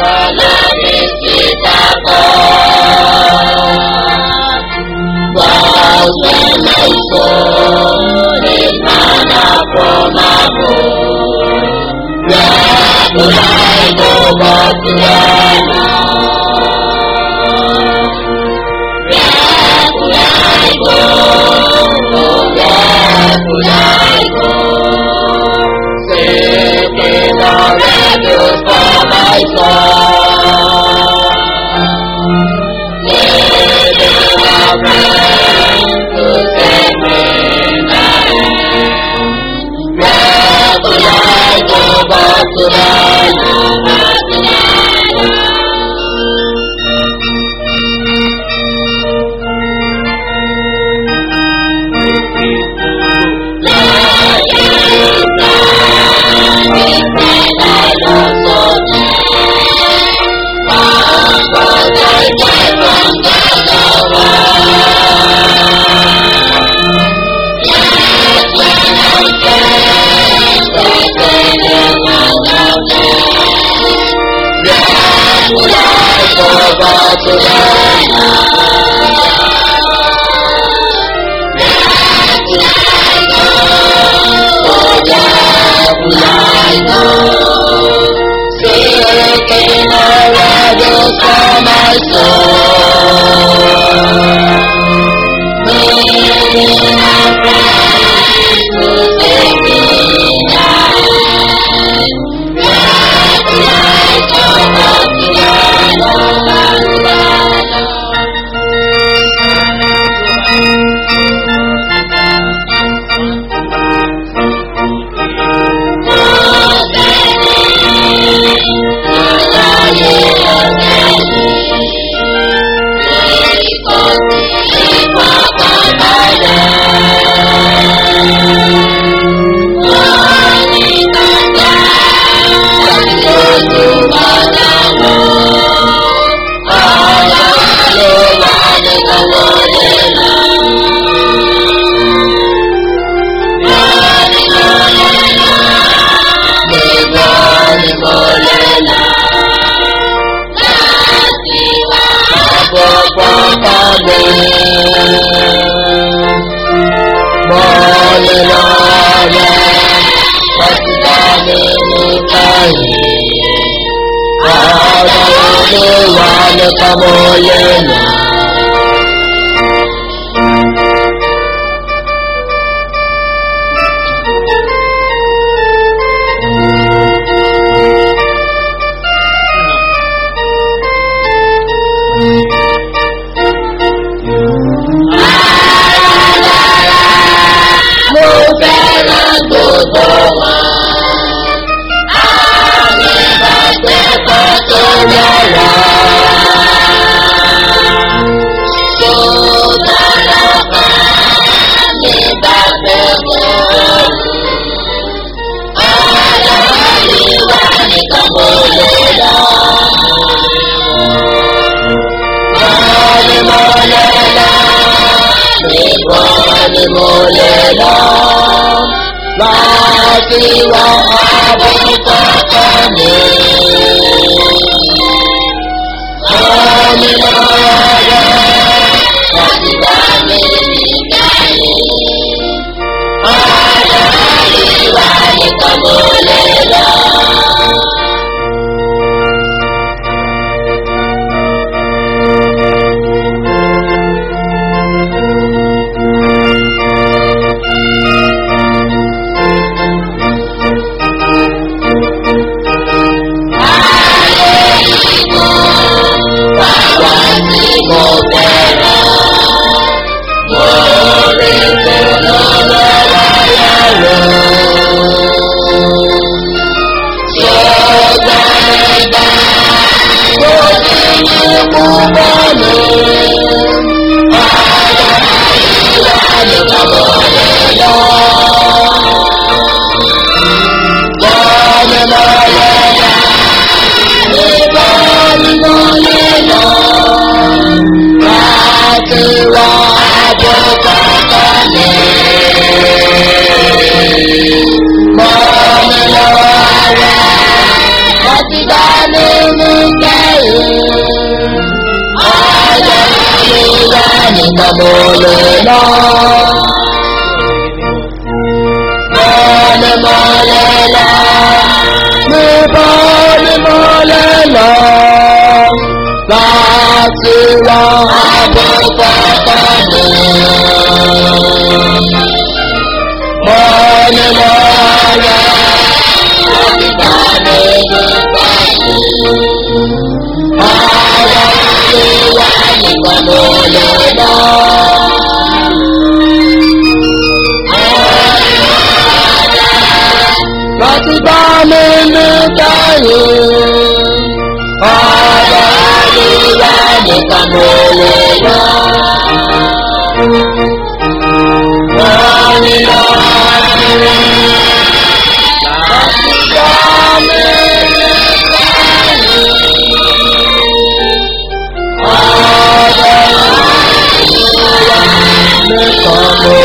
lórí kíkàkọ́. Gbọ́sẹ̀ lẹ́sọ̀ ìmọ̀nà fọmáfò. Rẹ́kùnrin àìgbọ́gbọ́ sílẹ̀ náà. Rẹ́kùnrin àìgbọ́gbọ́, rẹ́kùnrin àìgbọ́. Singing the radio for my soul. Living a friend to save me now. Regular go back to the Singing the radio for my soul. Living a friend to save me now. Regular go back to Kamoyena. Mo fẹ́ràn gbogbo wọn. Àmì ìbáṣepọ̀ tó yára. Tó dára kan ní ìbáṣepọ̀. Aláìwá nìkan mo lè lọ. Wọ́n ní mo lè lọ. Nìkan ni mo lè lọ. Láti wá àbúkọ́ kan mi. Wọ́n ní mo lè láti bá mi nìkẹ́yìn. Aláìwá nìkan mo lè lọ. Mọ̀mí lọ́wọ́ rẹ̀, wọ́n ti bá nínú nìkan mo lè lọ. Bọ́ọ̀lù mo lè lọ. níbo ni mo lè lọ láti wá Àbò pápá mi. mo ní lọ rẹ Láti bá mi nípa yìí. Ọ̀rọ̀ ìwà nìkan mo lè lọ. láti bá mi ní kẹ́yìn Ọ̀rọ̀ ìwà nìkan mo lè lọ. Wọ́n ní lọ rẹ̀. Láti bá mi nípa yìí. Ọ̀rọ̀ ìwà nìkan mo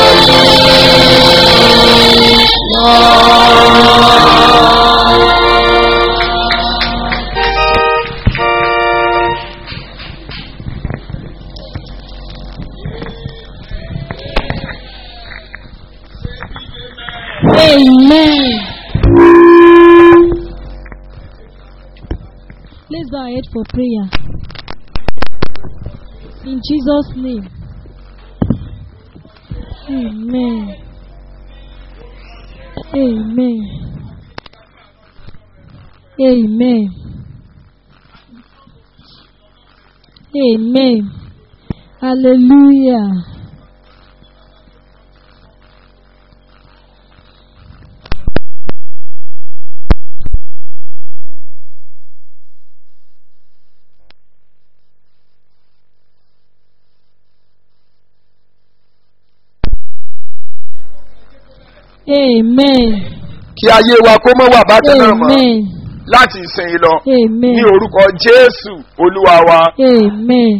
Amen. Let's go ahead for prayer. In Jesus' name. Amen. Amen. Amen. Amen. Hallelujah. Amen. kí ayé wa kó mọ́ wà bákan náà mọ́ Amen. láti ìsìn lọ Amen. ní orúkọ jésù olúwa wa Amen.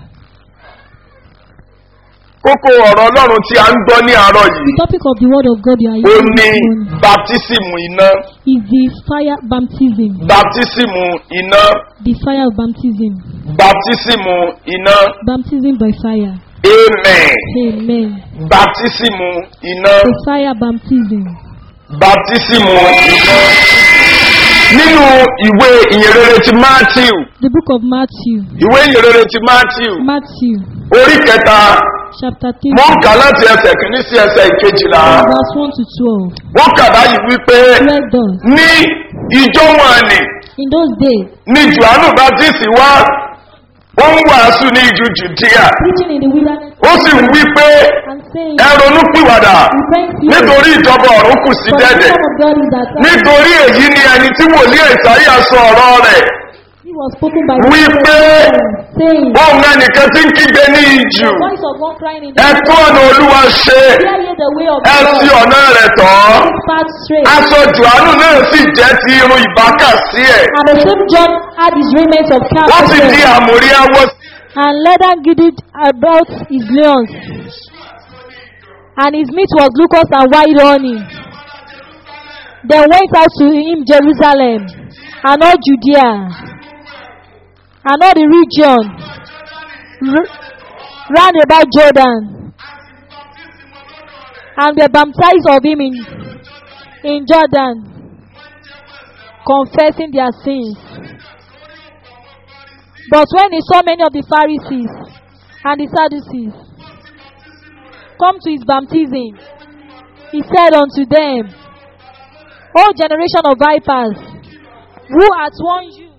kókó ọ̀rọ̀ ọlọ́run tí a ń gbọ́ ní àárọ̀ The yìí topic of the word of God you are ó using ní this morning baptisimu iná is the fire baptism. baptisimu iná The fire of baptism. baptisimu iná Baptism by fire. amen Amen. baptisimu iná The fire baptism. baptisimu iná nínú ìwé ìyìnrere ti matthew The book of Matthew. ìwé ìyìnrere ti matthew Matthew orí kẹta chapter 3 mo ń kà láti ẹsẹ̀ kìíní sí ẹsẹ̀ ìkejìlá verse 1 to 12. wọ́n kà báyìí wípé Well done. ní ìjọ wọn ni In those days, ní johannu baptist wá ó ń wàásù ní ìjù judea preaching in the wilderness ó sì ń wí pé and saying, ẹ ronú pìwàdà Repent ye, nítorí ìjọba ọ̀run kù sí for the dẹ́dẹ̀ kingdom of God is at hand. nítorí èyí ni ẹni tí wòlíì ẹ̀sáyà sọ ọ̀rọ̀ rẹ̀ He was spoken by wí the pé saying, òun ẹnìkan tí ń kígbe ní ìjù The voice of one crying in the ẹ tún ọ̀nà olúwa ṣe Hear ye the way of ẹ the sí Lord. ọ̀nà rẹ̀ tọ́ His path straight. aṣọ johannu náà sì jẹ́ ti irun ìbákà sí ẹ̀ And the same John had his raiment of calf wọ́n sì di àmórí awọ sí and leather girded about his loins. And his meat was locusts and wild honey. Then went out to him Jerusalem, and all Judea, and all the region r- round about Jordan, and were baptized of him in, in Jordan, confessing their sins. But when he saw many of the Pharisees and the Sadducees come to his baptism, he said unto them, O generation of vipers, who hath warned you?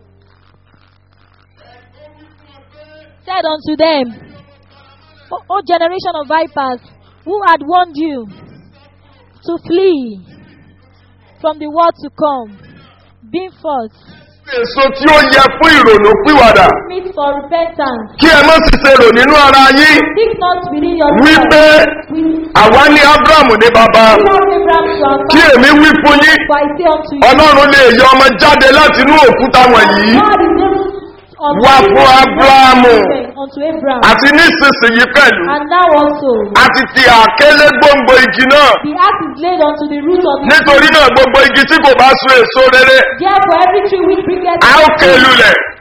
Said unto them, O, o generation of vipers, who had warned you to flee from the world to come, being forth, èso tí ó yẹ fún ìrònú pìwàdà meet for repentance. kí ẹ má sì ṣe rò nínú ara yín Think not within wípé yourself. We àwa ní abrahamu ní baba love Abraham to our kí father, èmi wí fún yín for I say unto you, ọlọ́run lè yọ ọmọ jáde láti inú òkúta wọ̀nyí God is able unto Wá fún Ábúráhámù. unto Abraham, àti nísinsìnyí pẹ̀lú and now also àti ti àkélé gbòǹgbò igi náà the axe is laid unto the root of the nítorí náà gbogbo igi tí kò bá so èso rere Therefore, every tree which bringeth a ó ké lulẹ̀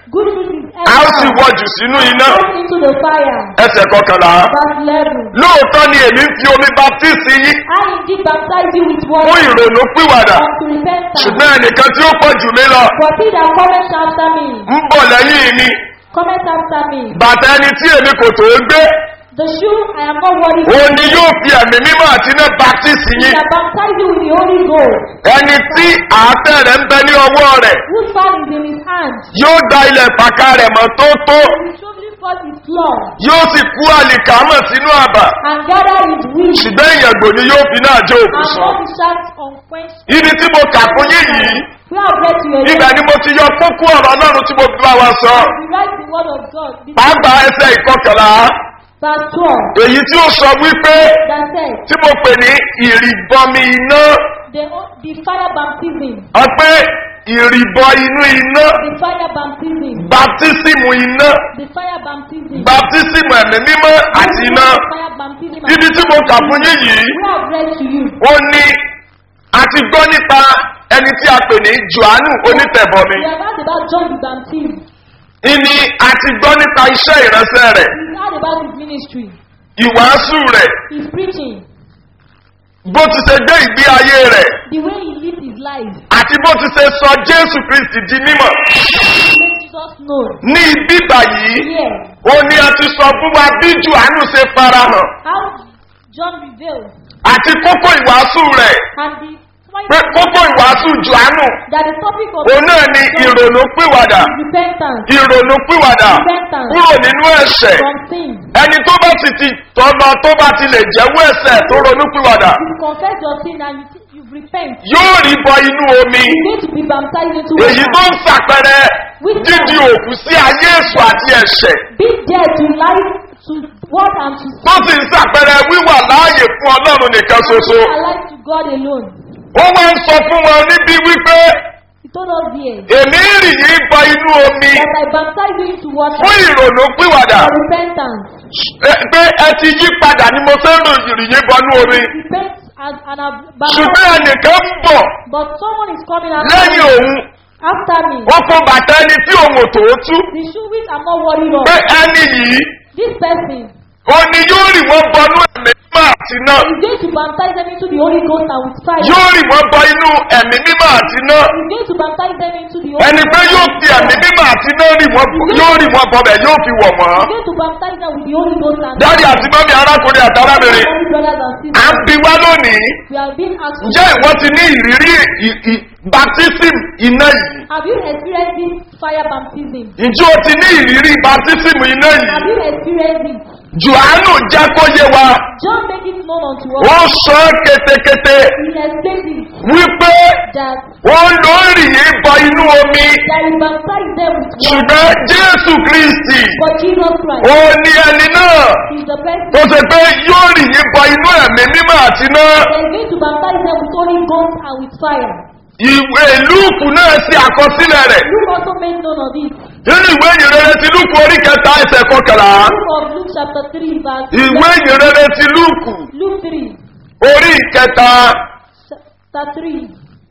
Good fruit is a ó sì edible. wọ́jù sínú iná Thrown into the fire. ẹsẹ̀ kọkànlá Verse 11. lóòótọ́ ni èmi ń fi omi baptisi yín I indeed baptize you with fún water ìrònú pìwàdà unto repentance. ṣùgbọ́n ẹnìkan tí ó pọ̀ jù mí lọ But he that cometh after me, ń bọ̀ lẹ́yìn mi cometh after me. bàtà ẹni tí èmi kò tó gbé The shoe I am not worthy to òun ni yóò fi ẹ̀mí mímọ́ àti iná baptisi He yín that baptize you with the Holy Ghost, ẹni tí àátẹ̀ rẹ̀ ń bẹ ní ọwọ́ rẹ̀ whose fan is in his hand, yóò da ilẹ̀ pàkà rẹ̀ mọ́ tó tó will surely forth his floor, yóò sì kú àlìkámọ̀ sínú àbà and gather his wheat, ṣùgbọ́n ìyàgbò ni yóò fi náà jó òkú and sàn. all the shafts unquenched. ibi tí mo kà fún yín yìí We have read to your ibẹ̀ ni mo ti yọ kókó ọ̀rọ̀ ọlọ́run tí mo fi bá wa sọ We write the word of God. The pàápàá ẹsẹ̀ ìkọkànlá verse 12 èyí tí ó sọ wípé that says, tí mo pè ní ìrìbọmi iná the, the fire baptism, ọpẹ́ ìrìbọ inú iná the fire baptism, baptisimu iná the fire baptism, baptisimu ẹ̀mí mímọ́ àti iná fire baptism. ibi tí mo kà fún yín yìí We have read to you. ó ní a ti gbọ́ nípa ẹni tí a pè ní johannu onítẹ̀bọmi We have heard about John the Baptist. ìní a ti gbọ́ nípa iṣẹ́ ìránṣẹ́ rẹ̀ We heard about his ministry, ìwàásù rẹ̀ his preaching, bó ti ṣe gbé ìgbé ayé rẹ̀ the way he lived his life. àti bó ti ṣe sọ jésù kristi di mímọ̀ He made Jesus known. ní ibi báyìí Here, ó ní a ti sọ fún wa bí johannu ṣe farahàn how John revealed àti kókó ìwàásù rẹ̀ and the point pé kókó ìwàásù johannu that the topic of òun náà ni ìrònú pìwàdà is repentance ìrònú pìwàdà Repentance. kúrò nínú ẹ̀ṣẹ̀ from sin. ẹni tó bá sì ti tọ́nà tó bá ti lè jẹ́wọ́ ẹ̀ṣẹ̀ tó ronú pìwàdà You confess your sin and you, you repent. yóò rí bọ inú omi You need to be baptized into èyí tó water. ń sàpẹrẹ dídi òkú sí ayé èso àti ẹ̀ṣẹ̀ Be there to life, to what and to tó sì ń sàpẹrẹ wíwà láàyè fún ọlọ́run nìkan ṣoṣo alive to God alone. ó máa ń sọ fún wọn níbi wípé He told us here èmi rì yín bọ inú omi that I baptize you into water fún ìrònú pìwàdà for repentance. ẹ- pé ẹ ti yí padà ni mo fẹ́ rò rì yín bọ inú omi Repent and, and have ṣùgbọ́n baptized. ẹnìkan ń bọ̀ But someone is coming after lẹ́yìn me. òun After me. wọ́n fún bàtà ẹni tí òun ò tó tú The shoe which I'm not worried of. pé ẹni yìí This person ó ní yóò rì wọ́n bọnú ẹ̀mí mímọ́ àti náà is going to baptize them into the Holy Ghost and with fire. yóò rì wọ́n bọ inú ẹ̀mí mímọ́ àti náà He's going to baptize them into the Holy ẹni pé yóò fi ẹ̀mí mímọ́ àti náà rì wọ́n yóò rì wọ́n bọ̀ bẹ̀ yóò fi wọ̀ wọ́n. He's going to baptize them with the Holy Ghost and dáàdi àti mọ́mí arákùnrin àtàlábìnrin Holy brothers and à ń sisters. bi wá lónìí We have been asked. ǹjẹ́ ìwọ́n ti ní ìrírí ì- ì- baptism iná yìí Have you experienced this fire baptism? ǹjẹ́ o ti ní ìrírí baptism iná Have yìí you experienced it? johannu jẹ́ kó yé wa John make it known unto ó us. sọ ọ́ ketekete He explained it wípé that wọ́n ló ń rì yín bọ inú omi that he baptized them with water. ṣùgbọ́n jésù kristi But Jesus Christ ó ní ẹni náà is the person tó ṣe pé yóò rì yín bọ inú ẹ̀mí mímọ́ àti náà that is going to baptize them with Holy Ghost and with fire. ìwé lúùkù náà ṣe àkọsílẹ̀ rẹ̀ Luke also made known of it. nínú ìwé ìyìnrere ti lúùkù orí kẹta ẹsẹ̀ kọkànlá Book of Luke chapter 3 verse ìwé ìyìnrere ti lúùkù Luke 3 orí kẹta chapter 3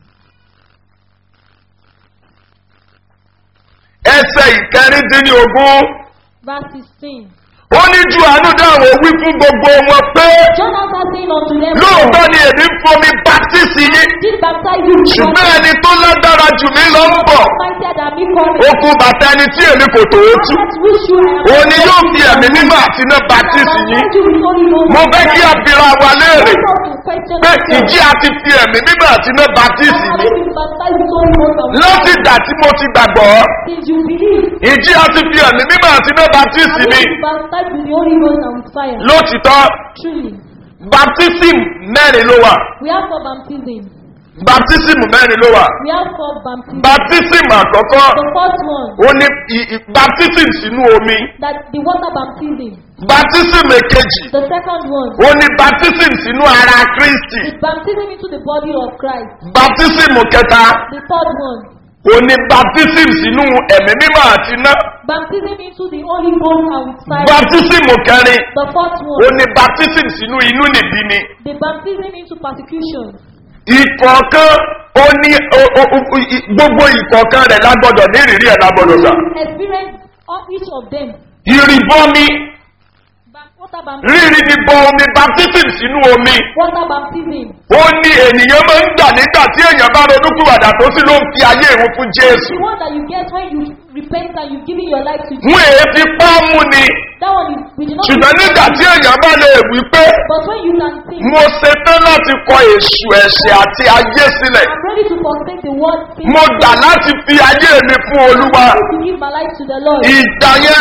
ẹsẹ̀ ìkẹrìndínlógún verse 16. ó ní ju àánú dáhùn wí fún gbogbo wọn pé John answered saying unto them, lóòótọ́ ni èmi ń fomi baptisi yín did baptize you with ṣùgbọ́n water, ẹni tó lágbára jù mí lọ ń bọ̀ mightier than me coming. ó kú bàtà ẹni tí èmi kò tó tú That which you have òun ni yóò fi ẹ̀mí mímọ́ àti iná baptisi yín mo fẹ́ kí a bira wa léèrè pé ìjì àti fi ẹ̀mí mímọ́ àti iná baptisi yín láti ìgbà tí mo ti gbàgbọ́ Since you believe, ìjì àti fi ẹ̀mí mímọ́ àti iná baptisi have mi you been baptized with the Holy Ghost and with fire? lótìtọ́ Truly, baptism mẹ́rin ló wà we have four baptism. baptism mẹ́rin ló wà We have four baptism. baptism àkọ́kọ́ The first one, ó ní i- i- baptism sínú omi that the water baptism. baptism èkejì The second one ó ní baptism sínú ara kristi is baptism into the body of Christ. baptism kẹta The third one, ó ní baptism sínú ẹ̀mí mímọ́ àti iná baptism into the Holy Ghost and with fire. baptism kẹrin The fourth ó one, ní baptism sínú inú nìbí ni the baptism into persecution. ìkọ̀ọ̀kan ó ní o- o- o- i- gbogbo ìkọ̀ọ̀kan rẹ̀ lágbọ́dọ̀ ní ìrírí ẹ̀ lágbọ́dọ̀ sà. Experience of each of them. ìrìbọmi Bap- Water baptism. rírì ní bọ omi baptism sínú omi Water baptism. ó ní ènìyàn máa ń gbà nígbà tí èèyàn bá ronúkúwàdà tó sì ló ń fi ayé ìhun fún jésù. The one that you get when you repent and you giving your life to Jesus. wọn èé fi pọ́ọ̀mù ni That one is we did not. ṣùgbọ́n nígbà tí èèyàn bá lè wí pé But when you can think, mo ṣetán láti kọ èṣù ẹ̀ṣẹ̀ àti ayé sílẹ̀ I'm ready to forsake the world. sin, mo gbà láti fi ayé mi fún olúwa to give my life to the Lord. ìgbà yẹn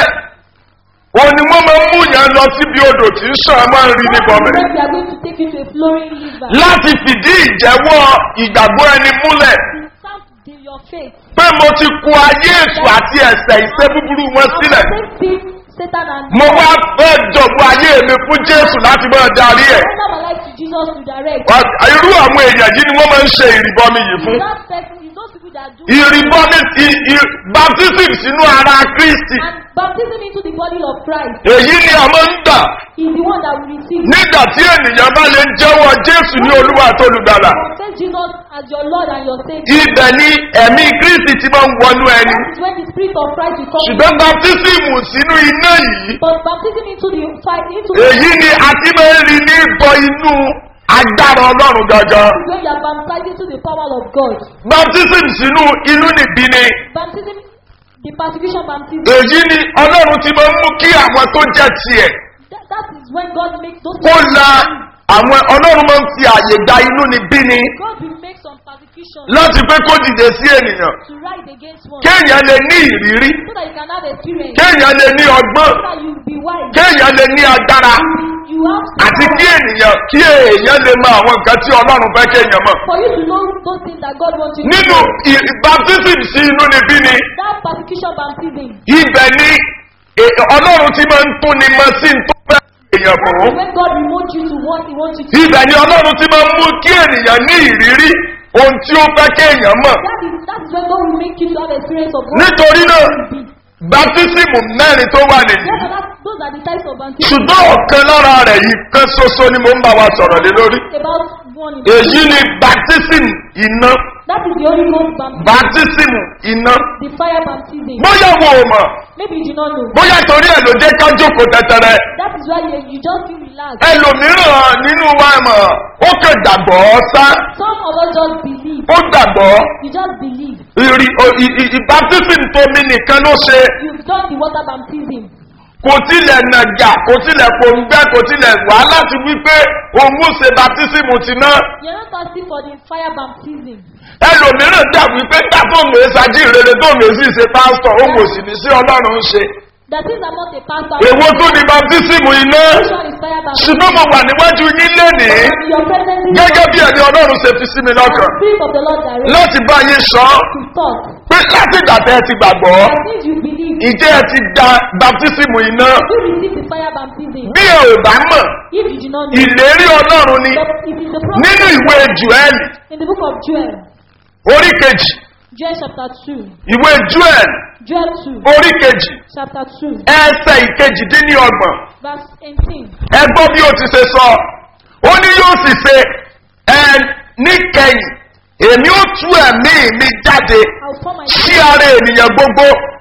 òun ni wọ́n máa ń mú yẹn lọ síbi odò tí ń sàn máa ń rí ní bọ́mẹ̀ When we are going to take you to a flowing river. láti fìdí ìjẹ́wọ́ ìgbàgbọ́ ẹni múlẹ̀ To stamp the, your faith. pé mo ti kú ayé èṣù àti ẹ̀sẹ̀ ìṣẹ́ búburú wọn sílẹ̀ Sin, Satan and mo wá fẹ́ jọ̀gbọ́ ayé mi fún jésù láti máa darí ẹ̀ Render my life to Jesus to direct. Wá- irú àwọn èèyàn yìí ni wọ́n máa ń ṣe ìrìbọmi yìí fún That person is those people that do ìrìbọmi i- i- baptism sínú ara kristi and baptism into the body of Christ èyí ni a máa ń gbà is the one that we receive. nígbà tí ènìyàn bá lè jẹ́wọ́ jésù ní olúwa tó olùgbàlà Confess Jesus as your Lord and your Savior. ibẹ̀ ni ẹ̀mí kristi ti máa ń wọnú ẹni That is when the Spirit of Christ will come. ṣùgbọ́n baptism sínú iná yìí But baptism into the fire, into èyí ni a ti máa ń rí ní bọ inú agbára ọlọ́run gangan when you are baptized into the power of God. baptism sínú inú nìbí ni Baptism, the persecution baptism. èyí ni ọlọ́run ti máa ń mú kí àwọn tó jẹ́ tiẹ̀ That, that is when God makes those kó la àwọn ọlọ́run máa ń fi àyè gba inú nìbí ni God will make some persecution láti pé kó dìde sí ènìyàn to rise against one. kéèyàn lè ní ìrírí So that you can have experience. kéèyàn lè ní ọgbọ́n So that you be wise. kéèyàn lè ní agbára You have àti kí ènìyàn kí èèyàn lè mọ àwọn nǹkan tí ọlọ́run fẹ́ kéèyàn mọ̀ for you to know those things that God wants you to nínú know. ì- baptism sí inú nìbí ni That persecution baptism. ibẹ̀ ni è- ọlọ́run ti máa ń tún ni mọ sí tó fẹ́ èèyàn fún When God remote you to what He wants you to ibẹ̀ ni ọlọ́run ti máa ń mú kí ènìyàn ní ìrírí ohun tí ó fẹ́ kéèyàn mọ̀ That is that is when God will make you to have experience of what nítorí náà you will be. baptism mẹ́rin tó wà nìyí Therefore, that, those are the types of baptism. ṣùgbọ́n ọ̀kan lára rẹ̀ yìí kan ṣoṣo ni mo ń bá wa sọ̀rọ̀ lé lórí About one. in- èyí ni baptism iná That is the Holy Ghost baptism. baptism iná The fire baptism. bóyá wo ò mọ̀ Maybe you do not know. bóyá torí ẹ̀ ló jẹ́ ká jókòó tẹ́tẹ́rẹ́ That is why you, you just feel relaxed. ẹlòmíràn nínú wa mọ̀ ó kàn gbàgbọ́ sá Some of us just believe. ó gbàgbọ́ You just believe. ìrì ò- ì- ì- ì- baptism tómi nìkan ló ṣe You've done the water baptism. kò tilẹ̀ nàjà kò tilẹ̀ pòǹgbẹ́ kò tilẹ̀ wá láti wí pé òun ó ṣe baptism ti ná You're not asking for the fire baptism. ẹlòmíràn gbà wípé gbà tó ń lè ṣáájú ìrere tó ń lè sí ṣe pásítọ̀ òun kò sì ní sí ọlọ́run ń ṣe That is I'm not a pastor. èwo tó ní baptism iná Which one is fire baptism? ṣùgbọ́n mo wà níwájú yín lénìí And your presence is gẹ́gẹ́ bí ẹni ọlọ́run ṣe fi sí mi lọ́kàn Spirit of the Lord direct láti bá yín sọ to talk. pé láti ìgbà tẹ́ ẹ ti gbàgbọ́ As things you believe, ìjẹ́ ẹ ti gba baptism iná you receive the fire baptism. bí ẹ ò bá mọ̀ If you do not know, ìlérí ọlọ́run ni but it is the prophet nínú ìwé joel in the book of Joel, orí kejì Joel chapter 2, ìwé joel Joel 2, orí kejì chapter 2, ẹsẹ̀ ìkejìdínlọ́gbọ̀n verse 18. ẹ gbọ́ bí o ti ṣe sọ ó ní yóò sì ṣe ẹ níkẹyìn èmi ó tú ẹ̀mí mi jáde I'll pour my sí ara ènìyàn gbogbo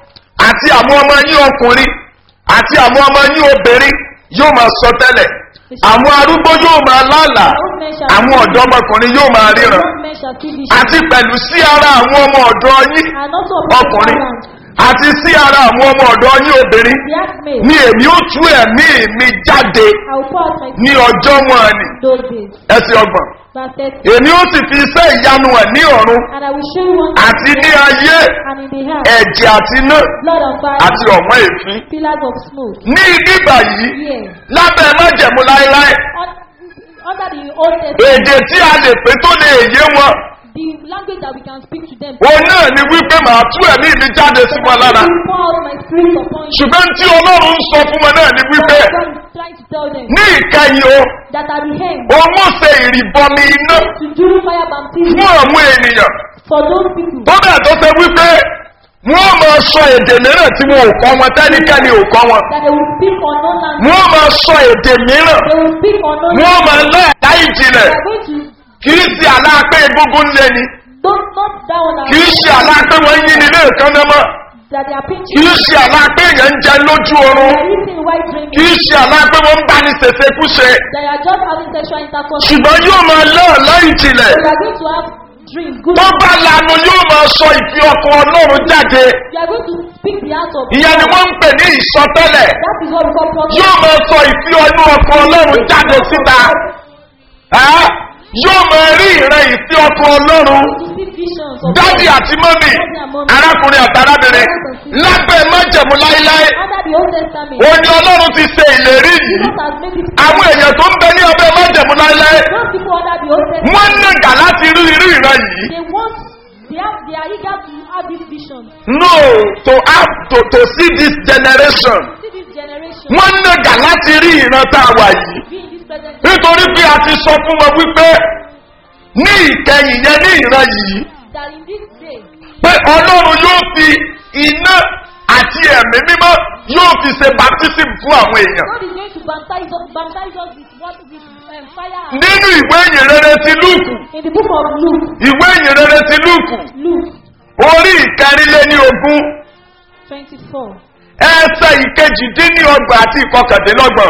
àti àwọn ọmọ yín ọkùnrin àti àwọn ọmọ yín obìnrin yóò máa sọ tẹ́lẹ̀ àwọn arúgbó yóò máa lálàá àwọn ọ̀dọ́mọkùnrin yóò máa ríran old men shall see vision. àti pẹ̀lú sí ara àwọn ọmọ ọ̀dọ́ yín And also upon the ọkùnrin servant, àti sí ara àwọn ọmọ ọ̀dọ́ yín obìnrin the handmaid, ni èmi ó tú ẹ̀mí mi jáde I will pour out my ní ọjọ́ wọn ni those days. ẹsẹ̀ ọgbọ̀n Verse 30. èmi ó sì fi iṣẹ́ ìyanu ẹ̀ ní ọ̀run And I will show you one àti ní ayé and in the hand, ẹ̀jẹ̀ àti iná blood of fire, àti ọ̀wọ́n èéfín pillars of smoke. ní nígbà yìí Here, lábẹ́ májẹ̀mú láéláé un- under the Old Testament, èdè tí a lè pé tó lè yé wọn the language that we can speak to them. òun náà ni wípé màá tú ẹ̀mí mi jáde sí wọn lára I will pour out my spirit upon you. ṣùgbọ́n tí ọlọ́run ń sọ fún wọn náà ni wípé What God is trying to tell them ní ìkẹyìn o that at the end, òun ó ṣe ìrìbọmi iná to do fire baptism fún àwọn ènìyàn for those people tó bẹ̀ tó ṣe wípé wọ́n máa sọ èdè mìíràn tí wọn ò kọ́ wọn tẹ́nikẹ́ni ò kọ́ wọn that they will speak unknown language. wọ́n máa sọ èdè mìíràn They will speak unknown wọ́n language. máa lẹ́ẹ̀ká ìjìnlẹ̀ They are going to kì í ṣe àlá pé egungun ń lé ni Don't not that one kì í ṣe àlá pé wọ́n ń yí ni ilé ìkànnà mọ́ that they are kì pinching. í ṣe àlá pé èèyàn ń jẹ lójú They oorun are eating while dreaming. kì í ṣe àlá pé wọ́n ń bá ní ṣèṣekúṣe They are just having sexual intercourse. ṣùgbọ́n yóò máa lọ́ọ̀ lẹ́yìn tilẹ̀ They are going to have dream. Good. tó bá lanu yóò máa sọ ìfi ọkọ̀ ọlọ́run jáde You are going to speak the heart of ìyẹn ni wọ́n ń pè ní ìsọtẹ́lẹ̀ That is what we call prophecy. yóò máa sọ ìfi ọdún ọkọ̀ ọlọ́run jáde síta Ẹ́, yóò máa rí ìran ìfi ọkọ̀ ọlọ́run To see visions of dádì àti mọ́mì arákùnrin àti arábìnrin lábẹ́ májẹ̀mú láíláí under the Old Testament. òun ni ọlọ́run ti ṣe ìlérí yìí Jesus has made it. àwọn èèyàn tó ń bẹ ní ọbẹ̀ májẹ̀mú láíláí Those people under the Old Testament. wọ́n nàgà láti rí irú ìran yìí They want. They have. They are eager to have this vision. no to have to to see this generation See this generation. wọ́n nàgà láti rí ìran tá a wà yìí Be in this present. nítorí pé a ti sọ fún wọn wípé ní ìkẹyìn yẹn ní ìran yìí That in this day. pé ọlọ́run yóò fi iná àti ẹ̀mí mímọ́ yóò fi ṣe baptism fún àwọn èèyàn God is going to baptize us. Baptize us with what with um, fire. and- nínú ìwé ìyìnrere ti lúùkù In the book of Luke. ìwé ìyìnrere ti lúùkù Luke orí ìkẹrìnlẹ́ni ogún twenty-four. ẹsẹ̀ ìkejìdínlọ́gbọ̀n àti ìkọkàndínlọ́gbọ̀n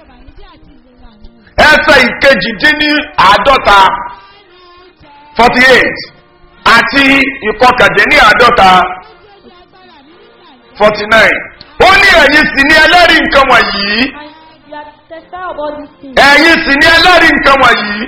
ẹsẹ̀ ìkejìdínláàádọ́ta forty eight àti ìkọkàndínláàádọ́ta forty nine ó ní ẹ̀yin sì ní ẹlẹ́rìí nǹkan wọ̀nyí And you are testifying about these things. ẹ̀yin sì ní ẹlẹ́rìí nǹkan wọ̀nyí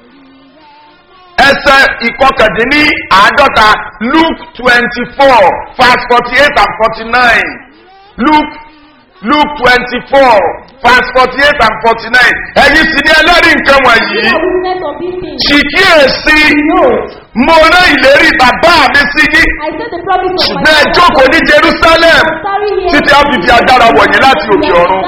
ẹsẹ̀ ìkọkàndínláàádọ́ta luke twenty four verse forty eight and forty nine luke luke twenty four verse forty eight and forty nine ẹ̀yin sì ní ẹlẹ́rìí nǹkan wọ̀nyí You are witness of these things. sì kíyèsí Behold, mo rán ìlérí bàbá mi sí yín I said the promise of my ṣùgbọ́n ẹ jókòó ní jerusalem Tarry here. títí a fi fi agbára wọ̀nyí láti òkè ọ̀run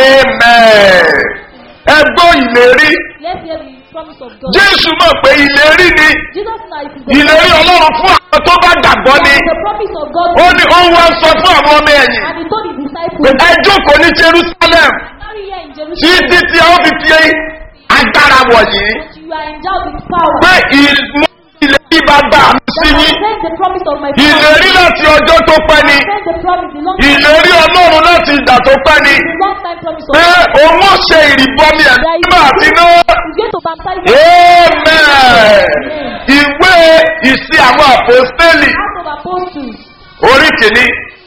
amen ẹ gbọ́ ìlérí Let's hear the promise of God. jésù mọ̀ pé ìlérí ni Jesus Christ is the ìlérí ọlọ́run fún àwọn tó bá gbàgbọ́ ni the promise of God. ó ní ó wá sọ fún àwọn ọmọ ẹ̀yìn And he told his pé disciples, ẹ jókòó ní jerusalem Tarry here in Jerusalem. títí tí a ó fi fi agbára wọ̀nyí that You are endowed with power. pé ìmú ìlérí bàbá mi sí That I yín sent the promise of my ìlérí láti ọjọ́ tó pẹ́ ni I sent the promise, the long ìlérí ọlọ́run láti ìgbà tó pẹ́ ni the long time promise of pé God. òun ó ṣe ìrìbọmi ẹ̀mí mímọ́ àti náà. He's going to baptize us. amen ìwé ìsí àwọn àpòstélì Acts of Apostles, orí kìíní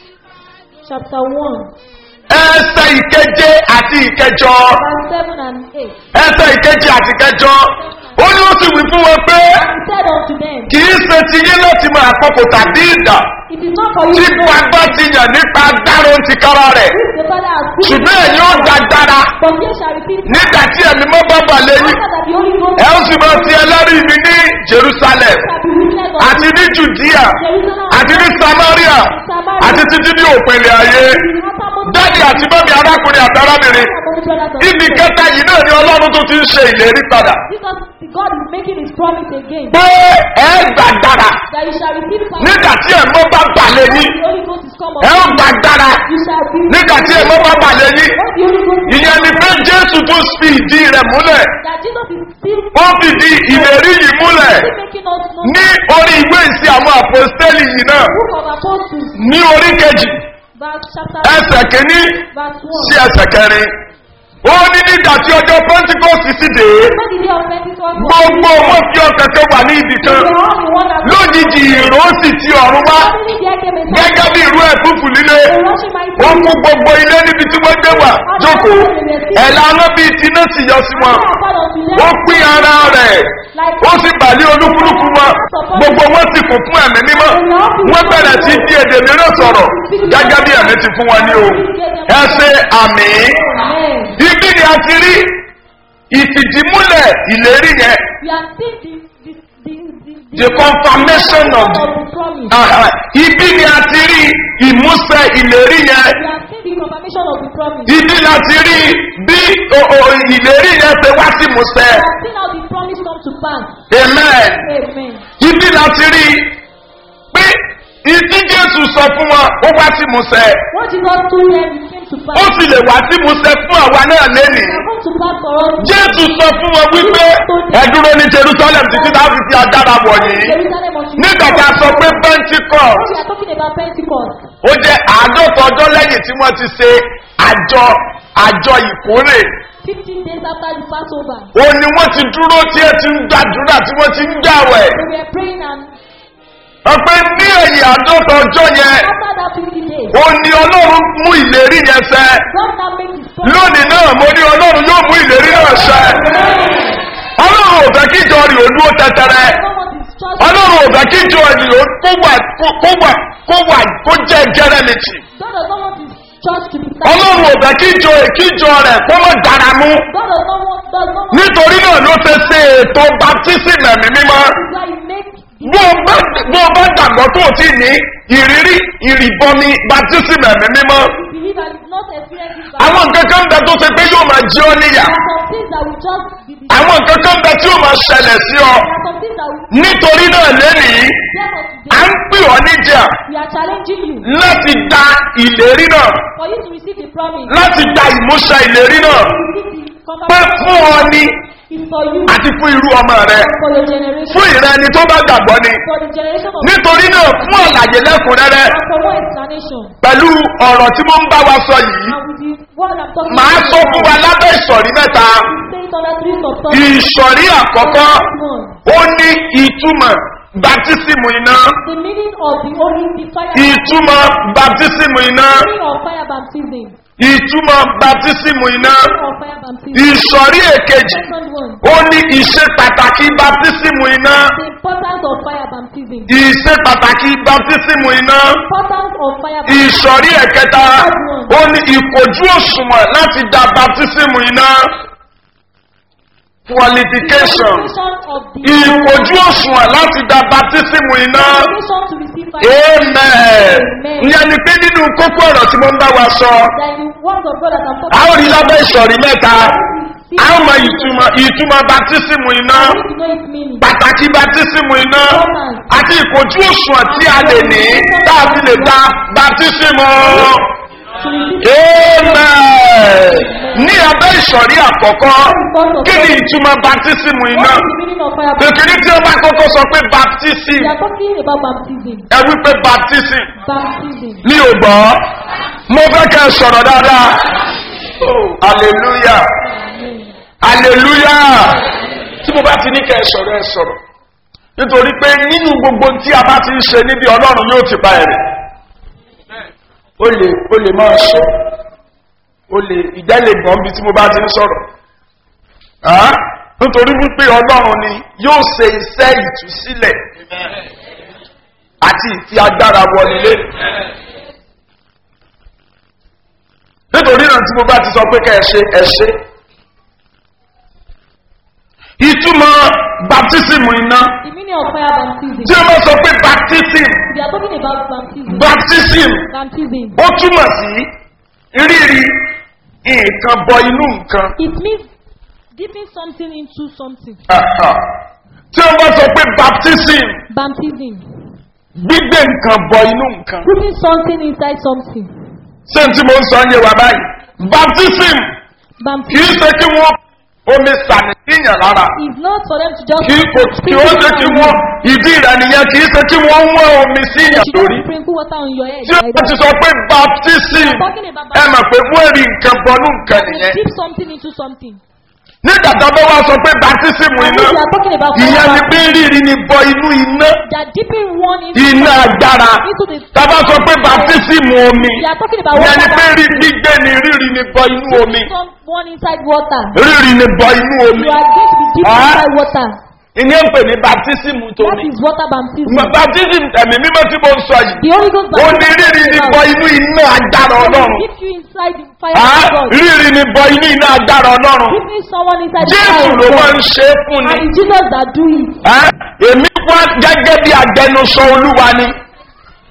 chapter 1, ẹsẹ̀ ìkeje àti ìkẹjọ verse 7 and 8. ẹsẹ̀ ìkeje àti ìkẹjọ ó ní ó sì wí fún wọn pé He said unto them, kì í ṣe ti yín láti mọ àkókò tàbí ìdà It is not for you tí to know gbàgbọ́ ti yàn nípa agbára ohun ti kára rẹ̀ if the Father has given ṣùgbọ́n ẹ̀yin ó gbàgbára But ye shall repeat nígbà tí ẹ̀mí mọ́ bá bà lẹ́yìn after that the Holy Ghost ẹ ó sì máa ti ẹlẹ́rìí mi ní jerusalem shall be witness of àti ní judea Jerusalem àti ní samaria àti títí ní òpinlẹ̀ ayé dáàdì àti bọ́bí arákùnrin àti arábìnrin ibi kẹta yìí náà ni ọlọ́run tó ti ń ṣe ìlérí padà Because God is making his promise again pé ẹ gbàgbára that you shall receive power. nígbà tí ẹ̀mọ́ bá bà lẹ́yìn The Holy Ghost is come ẹ ó upon you. gbàgbára You shall be nígbà tí ẹ̀mọ́ bá bà lẹ́yìn When the Holy Ghost ìyẹn ni pé jésù tún fi ìdí rẹ̀ múlẹ̀ that Jesus is still ó fìdí ìlérí yìí múlẹ̀ still making us know ní orí ìwé ìsìn àwọn àpòstélì yìí náà the book of Apostles, ní orí kejì verse chapter ẹsẹ̀ kìíní verse one. sí ẹsẹ̀ kẹrin ó ní nígbà tí ọjọ́ pentikọ́sì sì dé When the day of Pentecost was, gbogbo wọn fi ọkàn kan wà ní ibì they kan were all in one accord. lójijì ìró sì ti ọ̀run wá Suddenly there came a sound, gẹ́gẹ́ bí ìró ẹ̀fúfù líle a rushing mighty wọ́n wind. mú gbogbo ilé níbi tí wọ́n gbé wà jókòó ẹ̀la aná bíi tiná sì yọ sí wọn Fire fell unto them wọ́n pín ara rẹ̀ like ó sì bàlẹ́ olúkúlùkù wọn gbogbo wọn sì kún fún ẹ̀mí mímọ́ wọ́n bẹ̀rẹ̀ sí di èdè mìíràn sọ̀rọ̀ gẹ́gẹ́ bí ẹ̀mí ti fún wọn ní o ẹ ṣe àmì Amen. ibi ni a ti rí ìfìdímúlẹ̀ ìlérí yẹn We are seeing the the the the, the confirmation of the of the promise. Aha. ibi ni a ti rí ìmúṣẹ ìlérí yẹn We are seeing the confirmation of the promise. ibi la ti rí bí o- o- ìlérí yẹn ṣe wá sí ìmúṣẹ We are seeing how the promise come to pass. amen Amen. ibi la ti rí pé ìdí jésù sọ fún wọn ó wá sí ìmúṣẹ What Jesus told them it came to ó pass. sì lè wá sí ìmúṣẹ fún àwa náà lẹ́nìí And to pass for us. jésù sọ fún wọn wípé ẹ dúró ní jerusalem títí láti fi agbára wọ̀nyí Jerusalem until nígbà tá a sọ pé pentecost we are talking about Pentecost. ó jẹ́ àádọ́ta ọjọ́ lẹ́yìn tí wọ́n ti ṣe àjọ àjọ ìkórè Fifteen days after the Passover. ó ní wọ́n ti dúró tí ẹ ti ń gbàdúrà tí wọ́n ti ń gbàwẹ̀ We were praying and ọpẹ́ ní ẹ̀yìn àádọ́ta ọjọ́ yẹn after that fifty days, ó ní ọlọ́run mú ìlérí yẹn ṣẹ God now made his promise. lónìí náà mo ní ọlọ́run yóò mú ìlérí náà ṣẹ ọlọ́run ò fẹ́ kí ìjọ rí òdúró tẹ́tẹ́rẹ́ God wants his church. ọlọ́run ò fẹ́ kí ìjọ rí ó kó wà kó wà kó wà kó jẹ́ gẹ́rẹ́mìtì God does not want his church to be ọlọ́run ò fẹ́ kí ìjọ kí ìjọ rẹ̀ kó mọ̀ dára mú God does not want does not want nítorí náà ló ṣe ṣe ètò baptism ẹ̀mí mímọ́ That's why he make bó o bá bó o bá gbàgbọ́ tó o ti ní ìrírí ìrìbọmi baptism ẹ̀mí mímọ́ believe and is not experiencing God. àwọn nǹkan kan bẹ tó ṣe pé yóò máa jí ọ níyà There are some things that will just be the àwọn nǹkan kan bẹ tí yóò máa ṣẹlẹ̀ sí ọ There are some things that will nítorí náà lẹ́nìí therefore à today ń pè ọ́ níjà we are challenging you láti da ìlérí náà for you to receive the promise. láti da ìmúṣẹ ìlérí náà To receive the pé confirmation fún ọ ní is for you àti fún irú ọmọ rẹ for your generation. fún ìrẹ ẹni tó bá gbàgbọ́ ni For the generation of nítorí náà fún àlàyé lẹ́kùnrẹ́rẹ́ and for more explanation. pẹ̀lú ọ̀rọ̀ tí mo ń bá wa sọ yìí And with the word I'm talking màá about sọ fún wa lábẹ́ ìsọ̀rí mẹ́ta say it under three subtopics. ìsọ̀rí àkọ́kọ́ One, ó ní ìtumọ̀ baptism iná the meaning of the holy the fire ìtumọ̀ baptism iná meaning of fire baptism. ìtumọ̀ baptism iná Meaning of fire baptism. ìsọ̀rí èkejì Second one, ó ní ìṣe pàtàkì baptism iná the importance of fire baptism. ìṣe pàtàkì baptism iná Importance of fire baptism. ìsọ̀rí ẹ̀kẹta ó ní ìkojú òṣùwọ̀n láti da baptism iná qualification Qualification of the ìkojú òṣùwọ̀n láti da baptism iná qualification to receive fire. amen Amen. ìyẹn ni pé nínú kókó ọ̀rọ̀ tí mo ń bá wa sọ That the word of God that I'm a ó rí talking lábẹ́ ìsọ̀rí mẹ́ta See, a ó mọ ìtumọ̀ ìtumọ̀ baptism iná I need to know its meaning. pàtàkì baptism iná àti ìkojú òṣùwọ̀n tí a lè ní tá a fi lè da baptism To receive amen ní abẹ́ ìsọ̀rí àkọ́kọ́ kí ni ìtumọ̀ baptism iná What is the meaning of fire baptism? kékeré tí wọ́n bá kọ́kọ́ sọ pé baptism We are talking about baptism. ẹ wípé baptism Baptism. ní ò gbọ́ mo fẹ́ kẹ́ ẹ sọ̀rọ̀ dáadáa Oh, hallelujah Amen. hallelujah tí mo bá ti ní kẹ́ ẹ sọ̀rọ̀ ẹ sọ̀rọ̀ nítorí pé nínú gbogbo tí a bá ti ń ṣe níbi ọlọ́run yóò ti pa ẹ̀rẹ̀ o lè o lè máa sọ o lè ìjẹ́ lè gbọ́n bí tí mo bá ti ń sọ̀rọ̀ Ah, nítorí wípé ọlọ́run ni yóò ṣe iṣẹ́ ìtúsílẹ̀ àti ìfi agbára wọlé nítorí náà tí mo bá ti sọ pé ká ẹ ṣe ẹ ṣe ìtumọ̀ baptism iná The meaning of fire baptism. tí o bá sọ pé baptism We are talking about baptism. baptism Baptism. ó túmọ̀ sí rírí nǹkan bọ inú nǹkan It means dipping something into something. Aha. tí o bá sọ pé baptism Baptism. gbígbé nǹkan bọ inú nǹkan Putting something inside something. ṣé n tí mo ń sọ ń yé wa báyìí baptism kì í Baptism ṣe kí wọ́n omi sàmì síyàn lára is not for them to just kì í kò kí ó ṣe kí wọ́n ìdí rẹ̀ nìyẹn kì í ṣe kí wọ́n wọ́n omi síyàn You lórí don't sprinkle water on your head. tí o like bá ti that. sọ pé baptism Talking about ẹ mọ̀ pé wọ́n rí nǹkan bọnú nǹkan You nìyẹn dip something into something. nígbà tó bá wá sọ pé baptism And iná if you are talking about fire ìyẹn ni baptism, pé rírì ni bọ inú iná they are dipping one into iná agbára into the tábà sọ pé baptism omi They are talking about ìyẹn ni water pé rí baptism. gbígbé ni rírì ni bọ inú omi Some one inside water. rírì ni bọ inú omi You are going to be dipping Ah. inside water. ìní ń pè ní baptism That tómi is water baptism. baptism ẹ̀mí mímọ́ tí mo ń sọ yìí The Holy Ghost ó ní baptism. rírì ni bọ inú iná agbára It ọlọ́run will dip you inside the fire Ah, of God. rírì ni bọ inú iná agbára ọlọ́run Dipping someone inside the jésù fire ló of máa ń God. ṣe é fún ni And it's Jesus that do it. Ah, èmi wá gẹ́gẹ́ bí agbẹnusọ olúwa ni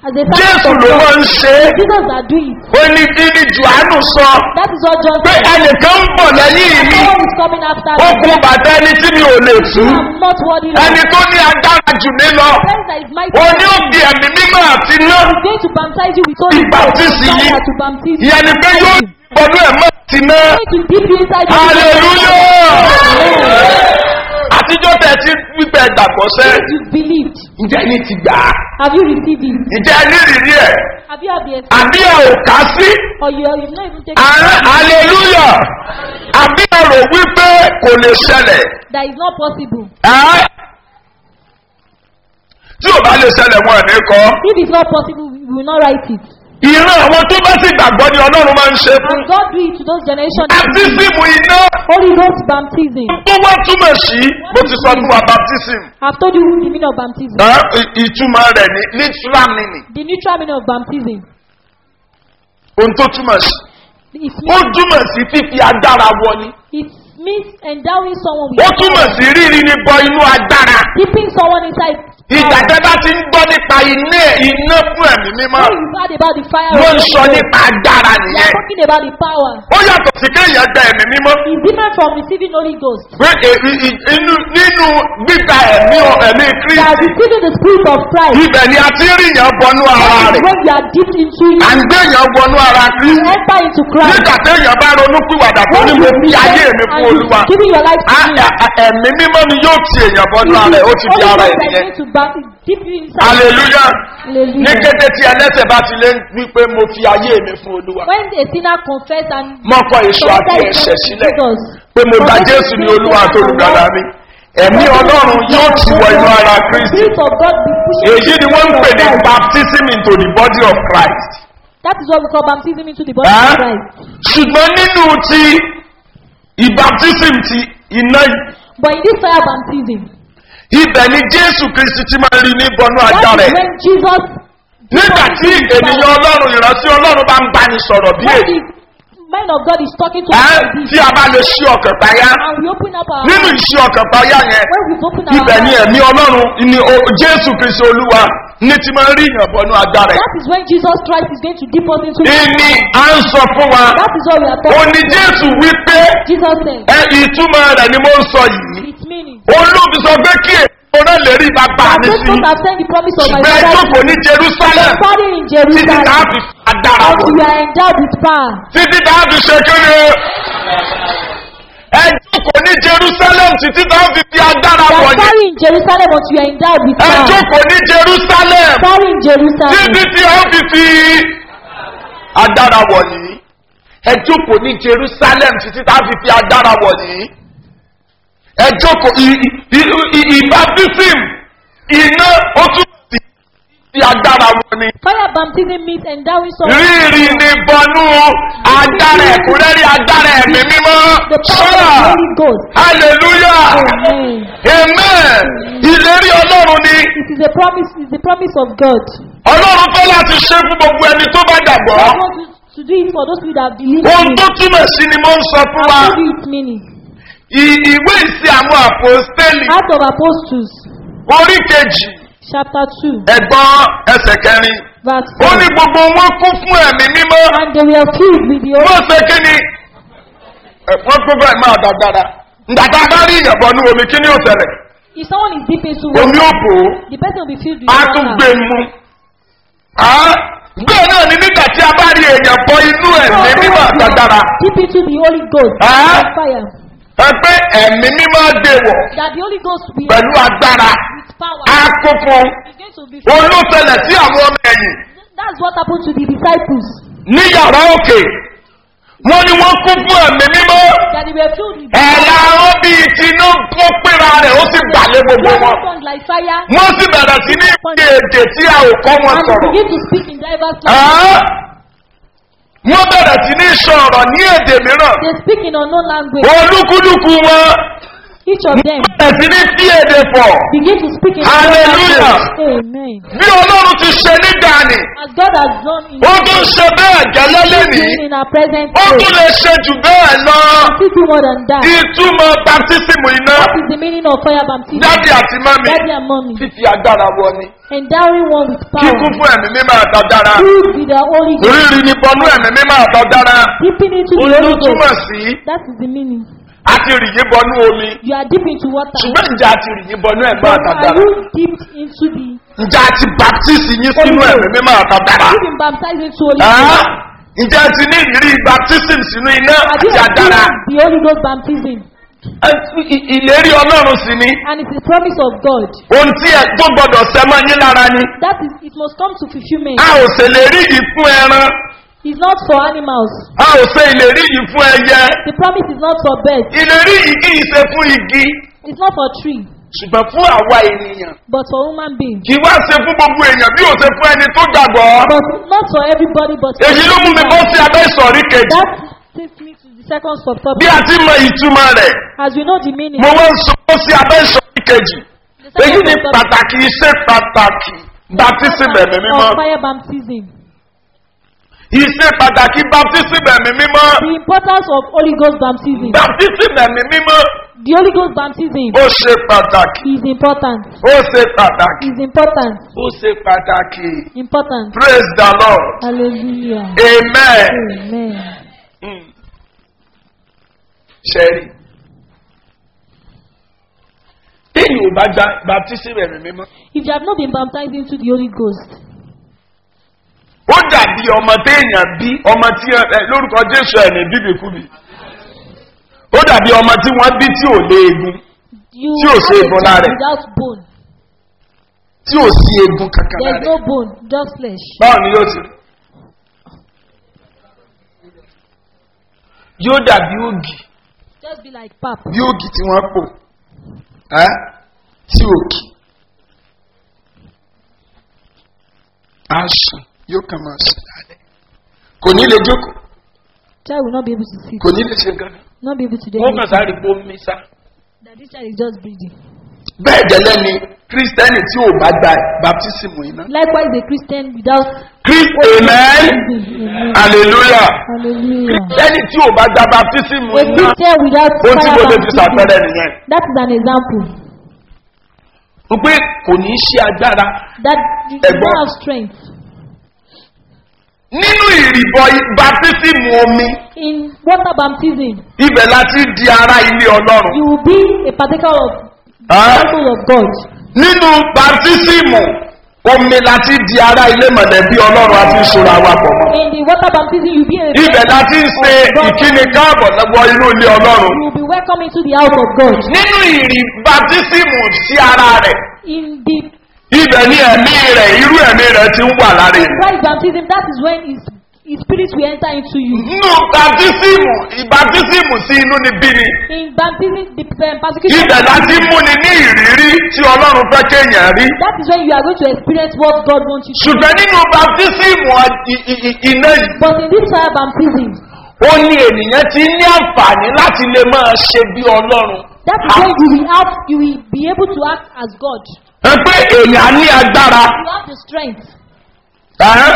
as a jésù servant of ló máa God. ń ṣe é Jesus that do it. ó ní kíni johannu sọ That is what John pé said. ẹnìkan ń bọ̀ lẹ́yìn mi Someone is coming after ó me. kún bàtà ẹni tí mi ò lè tú I'm not worthy. Lord. ẹni tó ní agbára jù mí lọ The friend that is mighty. ó ní òbí ẹ̀mí mímọ́ àti iná is going to baptize you with Holy Spirit. Baptist yìí. Fire to baptize you. ìyẹn ni pé yóò bọ́dú ẹ̀ mọ́ ti ná He's going to dip you inside the hallelujah àtijọ́ tẹ̀ tí wípé gbàgbọ́ sẹ́ You believed. ǹjẹ́ ní ti gbà á Have you received it? ǹjẹ́ ní ìrírí ẹ̀ Have you had the experience? àbí ẹ̀ ò ká sí Or you, you've not even taken ààrẹ hallelujah àbí ẹ̀ rò wípé kò lè ṣẹlẹ̀ That is not possible. ẹ́ tí ò bá lè ṣẹlẹ̀ wọn ẹ̀ ní kọ́ If it's not possible, we will not write it. ìran àwọn tó bá sì gbàgbọ́ ni ọlọ́run máa ń ṣe fún And God do it to those generations. baptism iná Holy Ghost baptism. tó wá túmọ̀ sí bó ti sọ fún wa baptism I've told you the meaning of baptism. ẹ́, ì- ìtumọ̀ rẹ̀ ní literal meaning The neutral meaning of baptism. ohun tó túmọ̀ sí It ó means, túmọ̀ sí fífi agbára wọ ni it means endowing someone ó with túmọ̀ sí rírí ni bọ inú agbára keeping someone inside. ìgbà power. tẹ́ bá ti ń gbọ́ nípa iná iná fún ẹ̀mí mímọ́ When you've heard about the fire wọ́n ń of the sọ Holy Ghost, nípa agbára we are nìyẹn talking about the power. ó yàtọ̀ sí kéèyàn gba ẹ̀mí mímọ́ It's different from receiving Holy Ghost. pé è- i- i- inú nínú gbígba ẹ̀mí ọ- ẹ̀mí That kristi receiving the Spirit of Christ. ibẹ̀ ni a ti ń ríyàn bọnú ara That is rẹ̀ when you are deep into à it. ń gbéyàn bọnú ara You kristi enter into Christ. nígbà téèyàn bá ronú pìwàdà tó When ní you mo fi ayé repent mi and fún you olúwa giving your life to Á- Him. ẹ- ẹ- ẹ̀mí mímọ́ ni yóò ti èèyàn bọnú ara ẹ̀ ó ti di ara ẹ̀ nìyẹn to back, deep you inside. hallelujah ní Hallelujah. kété tí ẹlẹ́sẹ̀ bá ti lé wípé mo fi ayé mi fún olúwa When a sinner confess and mọ́kọ èso àti surrender his ẹ̀ṣẹ̀ life to sílẹ̀ Jesus, pé mo gba confess jésù his ní sin olúwa and àti olùgbàlà mi ẹ̀mí confess ọlọ́run his yóò sin ti wọ inú ara The kristi Spirit of God be pushing èyí ni wọ́n ń pè ní Christ. baptism into the body of christ That is what we call baptism into the body Ẹ́? of Christ. ṣùgbọ́n nínú ti ìbaptism ti iná yìí But in this fire baptism, ibẹ̀ ni jésù kristi ti máa rí ní bọnú that ajá is rẹ̀ when Jesus, nígbà tí ènìyàn ọlọ́run ìrántí ọlọ́run bá ń bá ní sọ̀rọ̀ bí when èyí the man of God is talking to ẹ́ us like tí this, a bá lè ṣí ọkàn payá and we open up our nínú hearts, ìṣí ọkàn payá yẹn when we open our ibẹ̀ ni hearts, ẹ̀mí ọlọ́run ni o- jésù kristi olúwa ní ti máa rí ìyàn bọnú ajá rẹ̀ that is when Jesus Christ is going to dip us into ìní à ń sọ fún wa That is what we are ó talking ní jésù wípé Jesus said, ẹ ìtumọ̀ rẹ̀ ni mo ń sọ yìí its meaning. olóbi sọ pé kí èèyàn lè rí bàbá I mi just sí don't have sent the promise of my ṣùgbọ́n ẹ father. jókòó ní jerusalem Study in títí Jerusalem. tá a fi adára wọ̀ Until you are endowed with power. títí tá a fi ṣe kéde ẹ jókòó ní jerusalem títí tá a fi fi adára You wọ̀ are yìí study in Jerusalem until you are endowed with ẹ power. jókòó ní jerusalem Study in Jerusalem. títí tí a fi fi adára wọ̀ yìí ẹ jókòó ní jerusalem títí tá a fi fi adára wọ̀ yìí ẹ jókòó ì- ì- ì- ìbátísìm iná ó tún sí fi adára wọ̀ ni Fire baptism means endowing someone. rírì ní bọnú agbára ẹ̀kúnrẹ́rì agbára ẹ̀mí mímọ́ The power of the sọ́ra Holy Ghost. hallelujah Amen. amen ìlérí ọlọ́run ni It is a promise. It is the promise of God. ọlọ́run fẹ́ láti ṣe fún gbogbo ẹni tó bá gbàgbọ́ God wants to, to do it for those people that have believed ohun in tó Him. túmọ̀ sí ni mo ń sọ fún wa I'll give you its meaning. I- ìwé ìsì àwọn àpòstélì Act of Apostles, orí kejì chapter 2, ẹ̀gbọ́n ẹsẹ̀ kẹrin verse ó 4. ní gbogbo wọn kún fún ẹ̀mí mímọ́ And they were filled with the Holy wọ́n ṣe kí ni ẹ̀, wọ́n kún fún ẹ̀mí àdàgbàdà ǹdàtà bá rí ìyàbọ̀ ní omi kí ni ó tẹ̀lẹ̀ If someone is deep into omi water, ó bò ó the person will be filled with á tún gbé water. mu Á, bẹ́ẹ̀ náà ni nígbà tí a bá rí èèyàn bọ inú ẹ̀mí mímọ́ àdàgbàdà Deep into the Holy Ghost. Ah. by fire. ẹ pé ẹ̀mí mímọ́ dè wọ̀ That the Holy Ghost will be pẹ̀lú agbára with power. á kún fún It's going to be filled. olóṣẹlẹ̀ sí àwọn ọmọ ẹ̀yìn That's what happened to the disciples. ní yàrá òkè wọ́n ní wọ́n kún fún ẹ̀mí mímọ́ That they were filled with ẹ̀la wọn bíi tinú tó péra rẹ̀ ó sì gbàlẹ̀ gbogbo wọn tongues like fire. wọ́n sì bẹ̀rẹ̀ sí ní ìpè èdè tí a ò kọ́ wọn And they sọ̀rọ̀ begin to speak in diverse Ẹ́, languages. wọ́n bẹ̀rẹ̀ sí ní sọ̀rọ̀ ní èdè mìíràn They speak in unknown language. olúkúlùkù wọn Each of them bẹ̀rẹ̀ sí ní sí èdè pọ̀ begin to speak in Hallelujah. Amen. bí ọlọ́run ti ṣe nígbà ni As God has done in ó tún ṣe bẹ́ẹ̀ gẹ́lẹ́ lẹ́nìí doing in our present ó day. tún lè ṣe jù bẹ́ẹ̀ lọ still do more than that. ìtumọ̀ baptism iná What is the meaning of fire baptism? dáàdì àti mọ́mi Daddy and mommy. fífi agbára wọ ni Endowing one with power. kíkún fún ẹ̀mí mímọ́ àtọ̀dára Filled with the Holy Ghost. rírì ní bọnú ẹ̀mí mímọ́ àtọ̀dára Dipping into the Holy olùtúmọ̀ Ghost. sí That is the meaning. àti rìyí bọnú omi You are deep into water. ṣùgbọ́n ǹjẹ́ àti rìyí bọnú ẹ̀mí But are àtọ̀dára you dipped into the ǹjẹ́ àti baptisi yín sínú ẹ̀mí mímọ́ àtọ̀dára Have you been baptized into Holy Ah, Ghost? ǹjẹ́ ti ní ìrírí baptism sínú iná Have you àti àdára experienced the Holy Ghost baptism? Ẹ- ì- ìlérí ọlọ́run sí ni And it's the promise of God. ohun tí ẹ tó gbọdọ̀ sẹ́mọ́ yín lára ni That is, it must come to fulfillment. a ò ṣèlérí yìí fún ẹran It's not for animals. a ò ṣe ìlérí yìí fún ẹyẹ The promise is not for birds. ìlérí yìí kì í ṣe fún igi It's not for tree. ṣùgbọ́n fún àwa ènìyàn But for human beings. kì í wá ṣe fún gbogbo èèyàn bí ò ṣe fún ẹni tó gbàgbọ́ But not for everybody, but for èyí ló mú mi bọ́ sí abẹ́ ìsọ̀rí kejì That takes me to the second bí subtopic. a ti mọ ìtumọ̀ rẹ̀ As we know the meaning. mo wá ń sọ bọ́ sí abẹ́ ìsọ̀rí kejì The èyí second ni subtopic pàtàkì iṣẹ́ pàtàkì baptism ẹ̀mí mímọ́ of fire baptism. iṣẹ́ pàtàkì baptism ẹ̀mí mímọ́ The importance of Holy Ghost baptism. baptism ẹ̀mí mímọ́ The Holy Ghost baptism ó ṣe pàtàkì is important. ó ṣe pàtàkì Is important. ó ṣe pàtàkì Important. praise the lord Hallelujah. amen. Amen. Mm. ṣẹ́rí téèyàn ò bá gba baptism ẹ̀mí mímọ́ If you have not been baptized into the Holy Ghost, ó dàbí ọmọ téèyàn bí ọmọ tí ẹ ẹ, lórúkọ jésù ẹ̀ ní bíbíkúbi ó dàbí ọmọ tí wọ́n bí tí ò léegun you Tí ò have sí a egun child lára ẹ̀. without bone. tí ò sí egun kankan There is lára no ẹ̀. bone, just flesh. báwo ni yóò ti rí yóò dàbí ògì Just be like pap. bí ògì tí wọ́n pò ẹ́ tí òkì á sùn yóò kàn máa sùn lálẹ́ kò ní lè jókòó Child will not be able to sit. kò ní lè ṣe gánà Not be able to do wọ́n kàn anything. sáré pé ó ń mí sá. That this child is just breathing. bẹ́ẹ̀ gẹ́lẹ́ ni kírísítẹ́nì tí ò bá gba baptism iná. Likewise, a Christian without Christ amen baptism. Amen. hallelujah Hallelujah. kírísítẹ́nì tí ò bá gba baptism A iná Christian without ohun tí mo fire lè fi sàpẹrẹ baptism. nìyẹn. That is an example. mo pé kò ní í ṣe agbára That you do Ẹ̀gbọ́n. not have strength. nínú ìrìbọ baptism omi In water baptism, ibẹ̀ láti di ara ilé ọlọ́run. you will be a partaker of the Ah. temple of God. nínú baptism omi láti di ara ilé mọ̀lẹ́bí ọlọ́run àti ìṣòro àwọn àpọ̀mọ́. In the water baptism, you will be a ibẹ̀ láti ń ṣe ìkíni káàbọ̀ lọ́wọ́ inú ilé ọlọ́run. You will be welcome into the house of God. nínú ìrì baptism sí ara rẹ̀ In the ibẹ̀ ní ẹ̀mí rẹ̀ irú ẹ̀mí rẹ̀ ti ń wà lára ènìyàn. Christ baptism, that is when his, his spirit will enter into you. nínú baptism ìbaptism sí inú ni bí ni In baptism, the um, persecution, ibẹ̀ láti múni ní ìrírí tí ọlọ́run fẹ́ kéèyàn rí. that is when you are going to experience what God wants you to. ṣùgbọ́n nínú baptism i- i- i- iná yìí But in this fire baptism, ó ní ènìyàn ti ní àǹfààní láti lè máa ṣe bí ọlọ́run. that is when you will have, you will be able to act as God. ẹ pé èèyàn ní agbára. You have the strength. Ẹ́?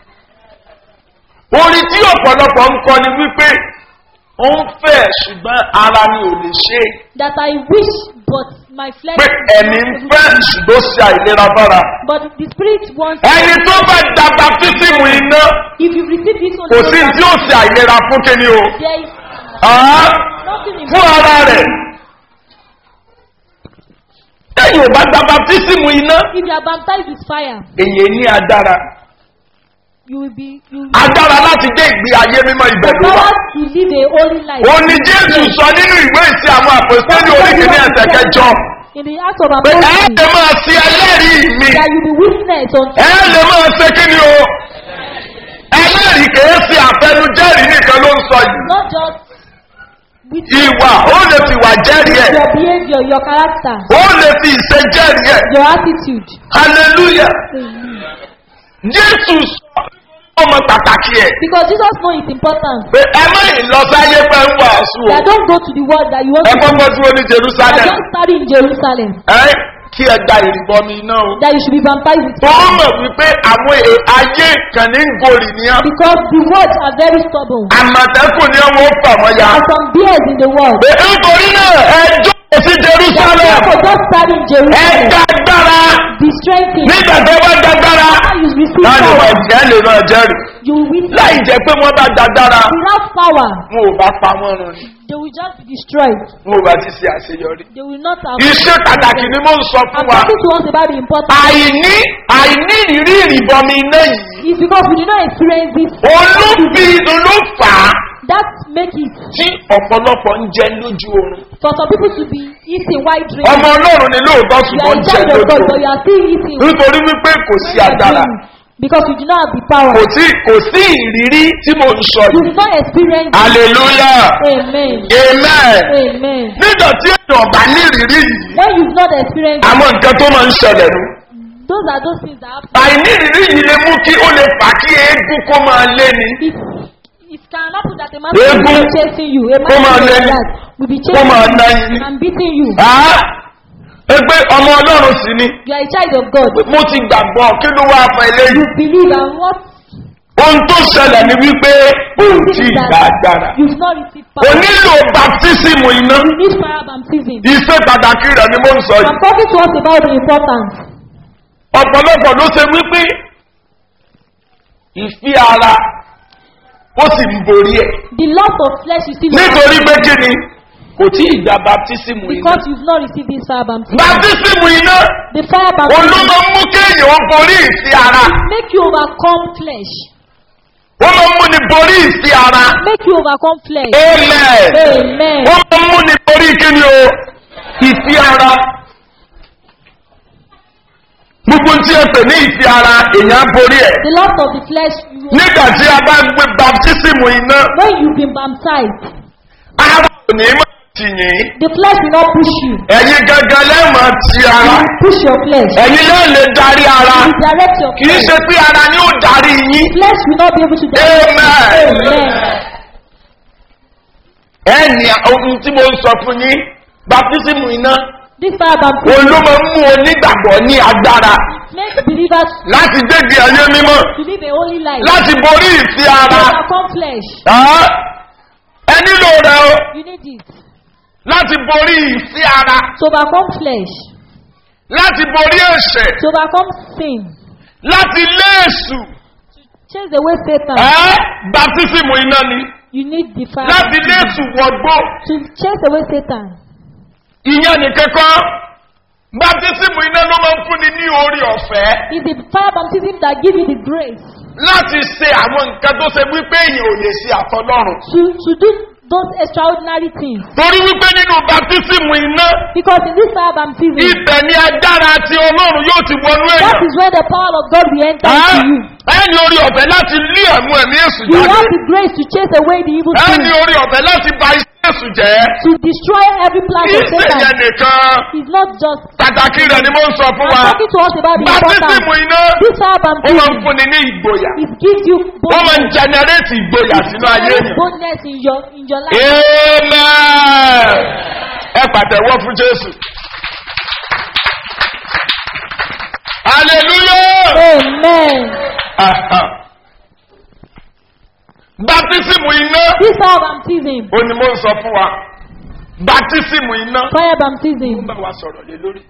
orin tí ọ̀pọ̀lọpọ̀ ń kọ ni wípé ó ń fẹ́ ṣùgbọ́n ara ni ò lè ṣe é. That I wish, but my flesh. pé is ẹ̀mí ń not able fẹ́ to. ṣùgbọ́n ṣe àìlera bára. But the spirit wants. ẹni tó bá da baptism iná If you receive this kò Holy sí Ghost tí ó ṣe àìlera fún kíni o. there is Ẹ́? nothing in fún ara rẹ̀. lẹ́yìn ò bá da baptism iná If you are baptized with fire, èyí ní agbára. you will be you will agbára láti gbé ìgbé ayé mímọ́ the ibẹ̀ ló wà. power to live a holy life. ó ní jésù sọ nínú ìwé ìsí àwọn àpòsílẹ̀ oríkìíní ẹsẹ̀ kẹjọ In the act of pé ẹ apostles, lè máa ṣe ẹlẹ́rìí mi that you be witness unto ẹ lè máa ṣe kí ni o ẹlẹ́rìí kìí ṣe àfẹnujẹ́rìí nìkan ló ń sọ yìí not just witness ìwà ó lè fi ìwà jẹ́rìí ẹ̀ your behavior, your character, ó lè fi ìṣe jẹ́rìí ẹ̀ your attitude. hallelujah Amen. jésù sọ ọmọ pàtàkì ẹ̀ Because Jesus knows its importance. pé ẹ má ìlọsáyé pẹ́ ń wàásù o That don't go to the world that you want ẹ to kọ́kọ́ dúró ní that jerusalem don't study in Jerusalem. ẹ kí ẹ gba ìrìbọmi iná o. that you should be baptized with tó fire. mọ̀ wípé àwọn è- ayé kan ní ń gorì ní á. Because the words are very stubborn. àmọ̀tẹ́kùn ni wọ́n fà wọ́n ya. There are some bears in the world. Pé nítorí náà ẹ jókòó sí That jerusalem. people just starting ẹ Jerusalem. dágbára. Be strengthened. nígbà tó bá dágbára. How you receive láti power. máa jẹ́ lè máa jẹ́rìí. You will witness. láì jẹ́ pé wọ́n bá dágbára. Without power, wọn ò bá pa wọ́n run ni. they will just be destroyed. wọn ò bá ti ṣe àṣeyọrí. They will not have. iṣẹ́ pàtàkì ni mo ń sọ fún I'm wa. talking to us about the importance. àìní àìní ìrírí ìrìbọmi iná yìí. It's because we did not experience this. olóbi ló fà á That make it tí ọ̀pọ̀lọpọ̀ ń jẹ lójú oorun. for some people to be eating while drinking. ọmọ ọlọ́run ni lóòótọ́ You ṣùgbọ́n are ń in jẹ charge of lójú God, but oorun. you are still eating. nítorí wípé kò sí agbára Because you do not have the power. kò sí kò sí ìrírí tí mo ń sọ You yìí. did not experience. it. hallelujah Amen. amen. Amen. nígbà tí èèyàn bá ní ìrírí yìí When you've not experienced, àwọn nǹkan tó máa ń ṣẹlẹ̀ nù. those are those things that happen. àìní ìrírí yìí lè mú kí ó lè fà kí eégún kó máa lé ni. It, it can happen that a man Egun. will be chasing you. A man Kó máa will lé like ní. that will be Kó máa chasing ná you yín. and beating you. Ah! ẹ pé ọmọ ọlọ́run sì ni You are a child of God. mo ti gbàgbọ́ kí ló wá fún eléyìí. You believe and what ohun tó ṣẹlẹ̀ ni wípé o ò tí ì is gba agbára. you've not received o power. nílò baptism iná. You need fire baptism. iṣẹ́ pàtàkì rẹ̀ ni mo ń sọ I'm yìí. talking to us about the importance. ọ̀pọ̀lọpọ̀ ló ṣe wípé ìfi ara ó sì ń borí ẹ̀. The lust of flesh is still nítorí pé kí ni kò tí ì gba baptism iná. because you've not received this fire baptism. baptism iná The fire baptism olómọ mú kéèyàn ó borí ìfi ara. make you overcome flesh. ó máa ń mú ni borí ìfi ara. Make you overcome flesh. amen. Amen. ó máa ń mú ni borí kí ni o ìfi ara. gbogbo tí ẹ pè ní ìfi ara èèyàn á borí ẹ̀. The lust of the flesh. You, nígbà tí a bá ń gbé baptism iná when you've been baptized, ara ò ní máa tì yín. the flesh will not push you. ẹ̀yin gangan lẹ́ẹ̀mọ̀ ti You ara. will push your flesh. ẹ̀yin náà lè darí ara. You direct your kì í flesh. ṣe pé ara ni ó darí yín. Flesh will not be able to direct you. Amen. Amen. ẹni ohun tí mo ń sọ fún yín baptism iná This fire baptism òun ló máa ń mú onígbàgbọ́ ní agbára makes believers láti gbégbé ayé mímọ́ to live a holy life. láti borí ìfi To ara. overcome flesh. Ah, ẹ nílò rẹ o You need it. láti borí ìfi ara To overcome flesh. láti borí ẹ̀ṣẹ̀ To overcome sin. láti lé èṣù. Chase away Satan. Ẹ́ baptism iná ni You need the fire. láti lé baptism. èṣù wọgbó To chase away Satan. ìyẹn nìkan kan baptism iná ló máa ń fúnni ní orí ọ̀fẹ́ It's the fire baptism that gives you the grace láti ṣe àwọn nǹkan tó ṣe wípé èèyàn ò lè ṣe àtọlọ́run. to, to do those extraordinary things. torí wípé nínú baptism iná Because in this fire baptism, ibẹ̀ ni agbára ti ọlọ́run yóò ti wọnú that èèyàn. is where the power of God will enter Ẹ́ into you. ẹni orí ọ̀fẹ́ láti lé ẹ̀mú ẹ̀mí èṣù You jáde. have the grace to chase away the evil ẹni spirit, orí ọ̀fẹ́ láti ba iṣẹ́ èṣù jẹ́. to destroy every plan kì í of ṣe yẹn Satan. nìkan It's not just. pàtàkì rẹ̀ ni mo ń sọ fún I'm wa. talking to us about the baptism importance. iná This fire ó máa ń baptism, fúnni ní ìgboyà. it gives you ó máa ń boldness, jẹnẹrétì ìgboyà sínú ayé There is èèyàn. boldness in your in your life. amen. ẹ pàtẹ́wọ́ fún jésù. hallelujah. Amen. Aha. baptism iná This fire baptism, ó ní mo ń sọ fún wa baptism iná fire baptism, ń bá wa sọ̀rọ̀ lé lórí.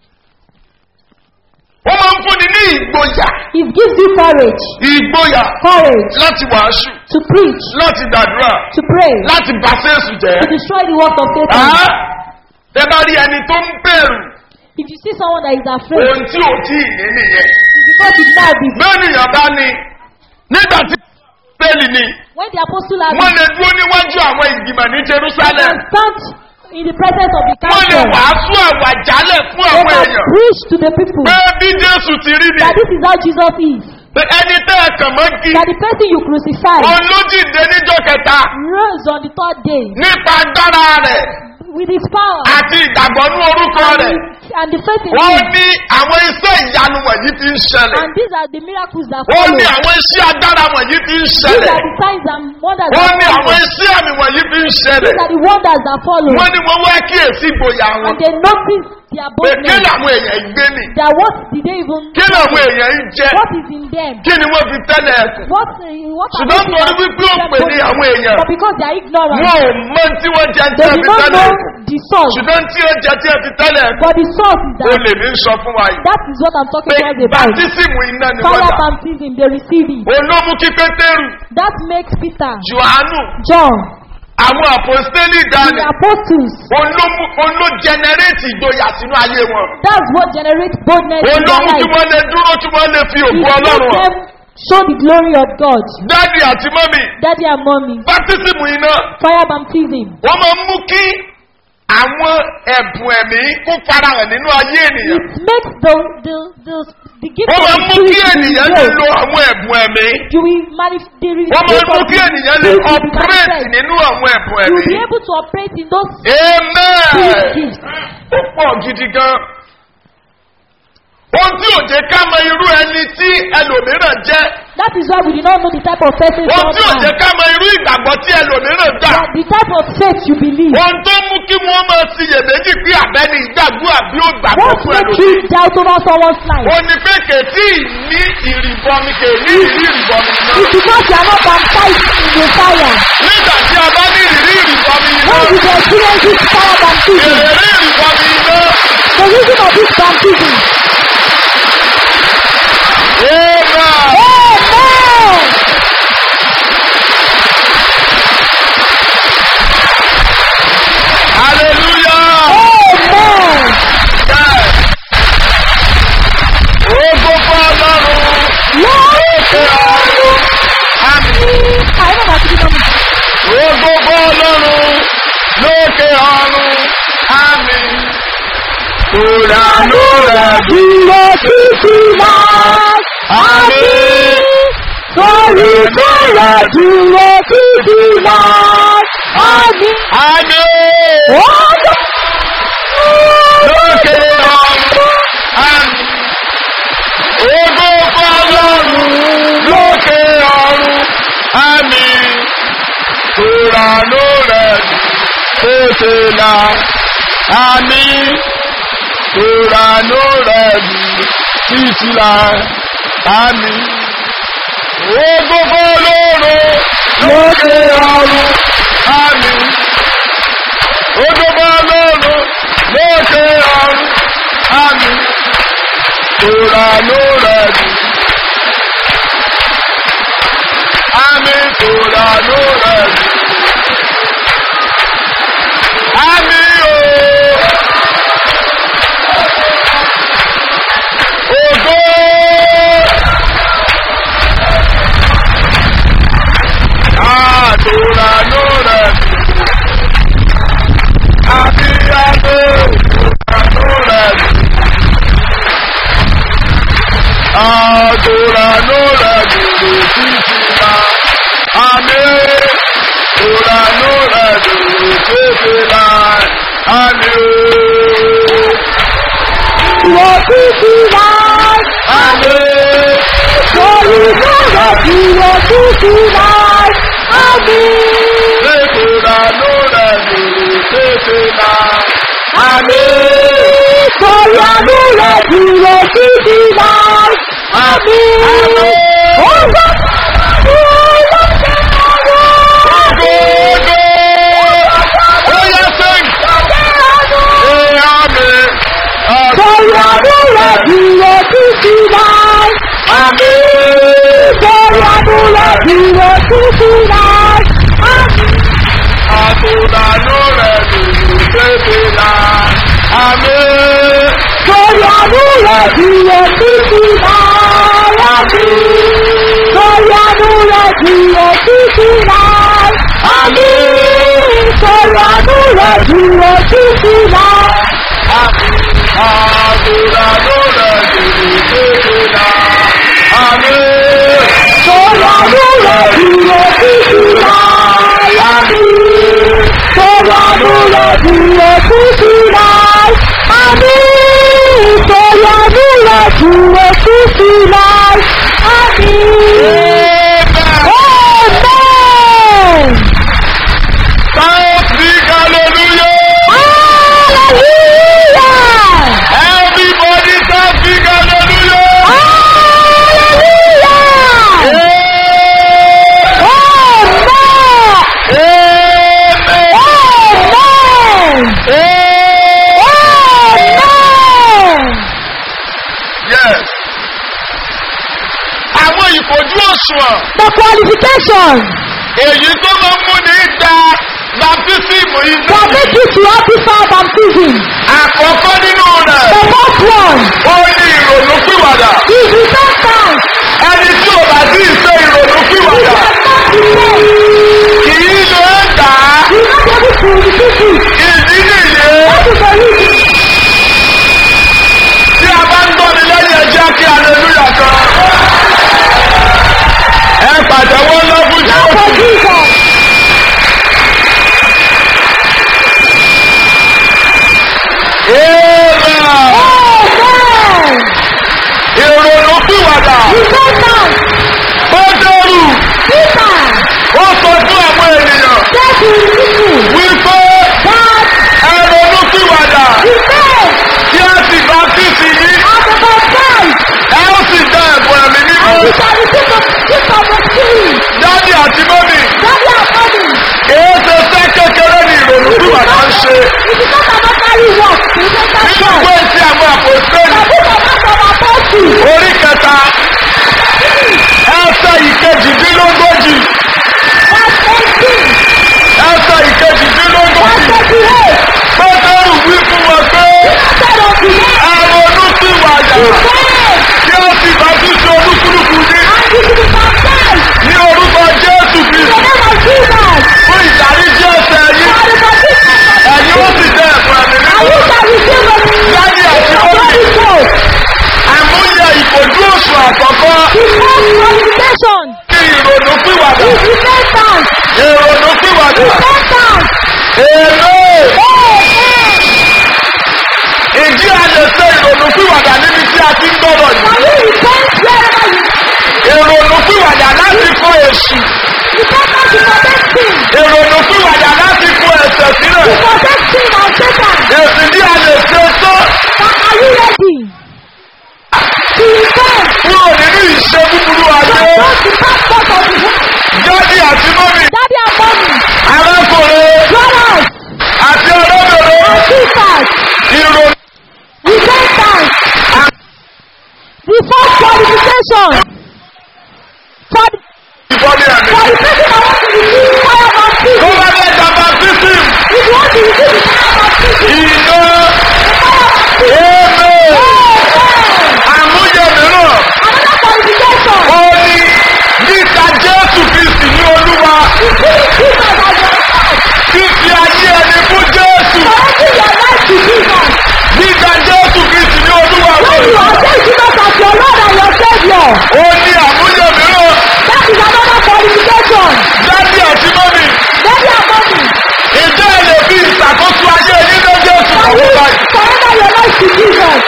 ó máa ń fúnni ní ìgboyà it gives you courage, ìgboyà courage láti wàásù to preach, láti gbàdúrà to pray, láti bá sẹ́ẹ̀sù jẹ́. to destroy the work of Satan. Ah, tẹ bá rí ẹni tó ń bẹ̀rù If you see someone that is afraid, ohun tí ò tí ì ní nìyẹn. it's because you did not have this. bẹ́ẹ̀nìyàn bá ní nígbà tí bẹ́ẹ̀lì ni When the apostle had wọ́n lè dúró níwájú àwọn ìgbìmọ̀ ní they jerusalem. can stand in the presence of the wọ́n lè council. wàásù àwàjálẹ̀ fún They àwọn can èèyàn. preach to the people pé bí jésù ti rí ni that this is how Jesus is. pé ẹni tẹ́ ẹ kàn mọ́ kí That the person you crucified òun ló dìde níjọ́ kẹta rose on the third day nípa agbára rẹ̀ with his power àti ìgbàgbọ́ ní orúkọ rẹ̀. and the faith in wọ́n him. ní àwọn iṣẹ́ ìyanu wọ̀nyí ti ń ṣẹlẹ̀. And these are the miracles that wọ́n follow. ní àwọn iṣẹ́ agbára wọ̀nyí ti ń These ṣẹlẹ̀. are the signs and wonders wọ́n that ní àwọn follow. iṣẹ́ àmì wọ̀nyí ti ń These ṣẹlẹ̀. are the wonders that follow. wọ́n ní wọ́n wá kíyèsí ìgboyà wọn. And they notice their pé kí boldness? làwọn èèyàn ń gbé nì That what did they even kí làwọn èèyàn ń jẹ What is in them? kí ni wọ́n fi tẹ́lẹ̀ ẹ̀kùn What, uh, what are ṣùgbọ́n they torí wípé ó pè ní àwọn èèyàn But because they are ignorant, wọn ò mọ tí wọ́n jẹ tí they wọ́n do fi not tẹ́lẹ̀ know ẹ̀kùn the source. ṣùgbọ́n tí ó jẹ tí wọ́n fi tẹ́lẹ̀ ẹ̀kùn But the source is ó that. lè ní sọ fún wa yìí That is what I'm talking pé about. about. bàtísìmù iná ni wọ́n Fire dà baptism, they receive it. olómú kí pétérù That makes Peter, johannu John, àwọn àpòstélì the dání apostles. olómú oló jẹnẹrétì ìgboyà sínú ayé wọn That's what generates boldness in their olómú tí life. wọ́n lè dúró tí wọ́n lè fi It òkú makes ọlọ́run hàn them show the glory of God. dáàdì àti mọ́mì Daddy and mommy, bàtísìmù iná fire baptism. wọ́n máa ń mú kí àwọn ẹ̀bùn ẹ̀mí kó farahàn nínú ayé ènìyàn It makes the the the the gift wọ́n of máa ń the mú kí spirit to be ènìyàn lè revealed. lo àwọn ẹ̀bùn ẹ̀mí You will manif- the re- wọ́n máa ń gift mú of kí the ènìyàn lè spirit will be operate manifest. nínú àwọn ẹ̀bùn You will ẹ̀mí be able to operate in those amen spirit gifts. ó pọ̀ gidi gan ohun tí ò jẹ́ ká mọ irú ẹni tí ẹlòmíràn jẹ́ That is why we do not know the type of person ohun God tí ò jẹ́ has. ká mọ irú ìgbàgbọ́ tí ẹlòmíràn gbà But the type of faith you believe. ohun tó mú kí wọ́n máa ṣiyèméjì pé àbẹ́ni ìgbàgbọ́ àbí ó gbàgbọ́ What fún makes ẹlòmíràn. you doubt over someone's life? ó ní pé kètí ní ìrìbọmi kèní ìrírí ìrìbọmi náà. It's because you are not baptized in the fire. nígbà tí a bá ní ìrírí ìrìbọmi When náà you experience this fire baptism, ìrírí ìrìbọmi náà. the reason of this baptism. Amen. Amen. hallelujah. Amen. Yes. Ogo fún ọlọ́run. Lókè ọ̀run. Àmín. I know that you know Ogo fún ọlọ́run. Lókè ọ̀run. Àmín. Ìrànú rẹ̀ dúró títí láì. Àmín. Sórí kọ́ra dúró títí láì. Àmín. Àmín. Ọjọ́ Lókè ọ̀run. Àmín. Ogo fún ọlọ́run. Lókè ọ̀run. Àmín. Ìrànú rẹ̀ tètè là. Àmín. Ìrànú rẹ̀ títí là. Àmín. Ogogo lóru lókè ọ̀run. Àmín. Ogogo lóru lókè ọ̀run. Àmín. Ìrànú rẹ̀ Àmín. Ìrànú rẹ̀ Àmín o. Ògo. Àdúrà ló rẹ̀. Àbíyáde àdúrà ló rẹ̀. Àdúrà ló rẹ̀ dùdù títí la. Àmì àdúrà ló rẹ̀ dùdù títí la. Àmì ooo. dúró títí láì. Àmì. Sórí kọ́ra dúró títí láì. Àmín. Àdúrà ló rẹ̀ dùdù títí la. Àmì. Sórí àdúrà dúró títí láì. Àmín. Àmín. Ọjọ́ dúró lókè ọ̀run. Ògo. Ó yẹ sẹ́yìn. Ee, àmì. Sórí àdúrà dúró títí láì. Àmín. Sórí àdúrà dúró títí láì. Àmín. Àtúndà ló rẹ̀ dùdù tètè la. Àmì. Sórí àdúrà dúró títí láì. Àmín. Sórí àdúrà dúró títí láì. Àmín. Sórí àdúrà dúró títí láì. Àtúndà ló rẹ̀ dùdù tètè la. Àmì. Sórí àdúrà dúró títí láì. Àmín. Sórí àdúrà dúró títí láì. Àmín. Sórí àdúrà dúró títí láì. Àmín. Amen. Shout big hallelujah. Hallelujah. òṣùwọ̀n The qualification èyí tó máa ń múni gba baptismu yìí that make you to officer baptism. àkọ́kọ́ nínú rẹ̀ The first one ó ní ìrònú pìwàdà is repentance. ẹni tí ò bá sí ìṣe ìrònú You pìwàdà cannot repent. kì í lè gbà á You will not be able to repeat it. ìdí nìyí That is the reason. tí a bá ń gbọ́ni lẹ́yìn ẹjẹ́ kí aleluya kan ẹ pàtẹ́wọ́ lọ́fún Now for jésù Jesus. Amen. Amen. ìrònú pìwàdà Repentance. ó dẹrù Peter ó sọ fún àwọn ènìyàn said to his people wípé that ẹrọnú pìwàdà repent kí a sì bá fífi yín and be baptized ẹ ó sì dá ẹ̀bùn ẹ̀mí and mímọ́ you shall receive the gift of the Spirit. dádì àti mọ́mì Daddy and mommy. kìí ṣe sẹ́ kékeré ní ìrònú pìwàdà ń ṣe It is not about carry work. It is not nínú about ìwé tí àwọn àpòsílẹ̀ The book of Acts of Apostles. orí kẹta ẹsẹ ìkejìdínlógójì Verse 18. ẹsẹ ìkejìdínlógójì Verse 38. pétérù wí fún wọn pé Said unto them, ẹrọnú pìwàdà Repent kí ó sì bá tún ṣe olúkúlùkù ní and you should be baptized ní orúkọ jésù in the kristu name of Jesus. fún ìdáríjì ẹsẹ yìí For the forgiveness of ẹ̀yin ó sì dẹ ẹ̀bùn ẹ̀mí And mímọ́ you shall receive the Daddy àti the mọ́mì. Holy Ghost. àmúyẹ ìfojú òsùn àkọ́kọ́ The first qualification kí ìrònú pìwàdà is repentance. ìrònú pìwàdà Repentance. èlò Amen. ìdí a lè ṣe ìrònú pìwàdà níbi tí a ti ń gbọ́dọ̀ Can yìí you repent wherever you ìrònú pìwàdà láti kọ èṣù Repentance to protect sin. ìrònú pìwàdà láti kọ ẹ̀sẹ̀ To sílẹ̀ protect sin and Satan. èsì bí a lè ṣe tó But are you ready to repent kúrò nínú ìṣe búburú ayé from those the passport of the world? jáde àti mọ́mì Daddy and mommy, arákùnrin brothers àti ọlọ́bẹ̀rẹ̀ and sisters, ìrònú repentance. The first qualification for the, ìbọ̀lì ẹ̀mí for the person that wants to receive fire tó baptism. bá fẹ́ gba baptism If you want to receive the fire baptism, iná èèmẹ̀ àmúyẹ mìíràn another qualification ó ní níta jésù kristi ní olúwa is giving Jesus as your Lord. fífi ayé ẹni fún jésù Surrendering your life to Jesus. níta jésù kristi ní olúwa When you accept Jesus as your Lord and your Savior, ó ní àmúyẹ mìíràn that is another qualification. dádì àti mọ́mì Daddy and mommy, ìjọ ẹ̀ lè fi ìṣàkóso ayé yín lé jésù can ọ̀hún you báyìí surrender your life to Jesus?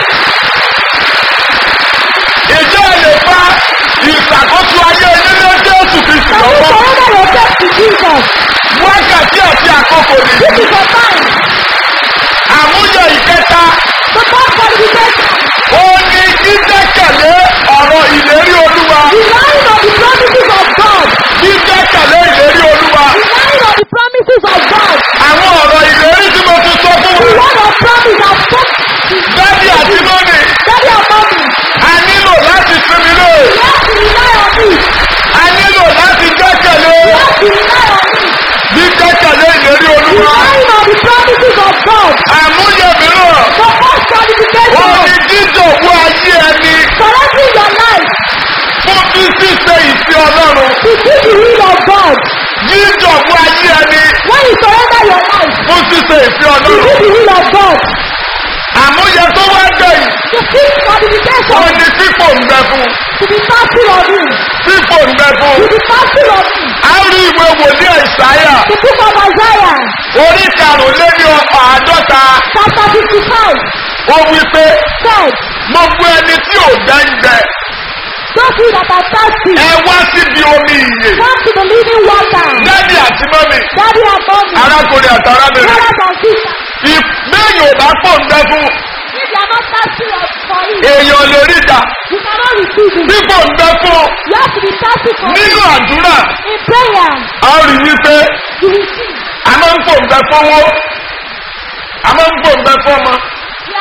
ìjọ ẹ̀ lè fa ìṣàkóso ayé yín lé jésù kristi Can you ọ̀hún surrender yourself to Jesus? wákàtí àti àkókò This nìyí is your time. àmúyẹ ìkẹta The first qualification, ó ní dídẹ́kẹ̀lé ọ̀rọ̀ ìlérí olúwa relying on the promises of God. dídẹ́kẹ̀lé ìlérí olúwa Relying on the promises of God. àwọn ọ̀rọ̀ ìlérí tí mo ti sọ fún The wa word of promise has spoken. dádì àti mọ́mì Daddy and mommy, a nílò láti sinmi lé you have to rely on me. a nílò láti gbẹ́kẹ̀lé You have to rely on me. dídẹ́kẹ̀lé ìlérí olúwa Relying on the promises of God. àmúyẹ mìíràn The first ó qualification, ní dídòwú ayé ẹni surrendering your life fún bí ṣíṣe ìfẹ́ ọlọ́run to do the will of God. dídòwú ayé ẹni When you surrender your life fún ṣíṣe ìfẹ́ to do ọlọ́run the will of God, àmúyẹ tó wá gbẹ̀yìn the fifth ó qualification ní pípò ń bẹ fún to be fasting of Him, pípò ń bẹ fún to be fasting of Him. a rí ìwé wòlíì àìsáyà The book of Isaiah, orí karùnléní àádọ́ta chapter 55, ó wí pé said, gbogbo ẹni tí ò gbẹ́ngbẹ́ Those you that are thirsty, ẹ wá síbi omi ìyè come to the living water. dádì àti mọ́mì Daddy and mommy, arákùnrin àtàrábìnrin brothers and sisters, ìgbẹ́yìn ò bá pò ń bẹ fún if you are not thirsty of- for it, èèyàn lè rí ìdá you cannot receive it. pípò ń bẹ fún You have to be thirsty for nínú it. àdúrà In prayer, a rí wípé you will see. a máa ń pò ń bẹ fún owó a máa ń pò ń bẹ fún ọmọ You are thirsty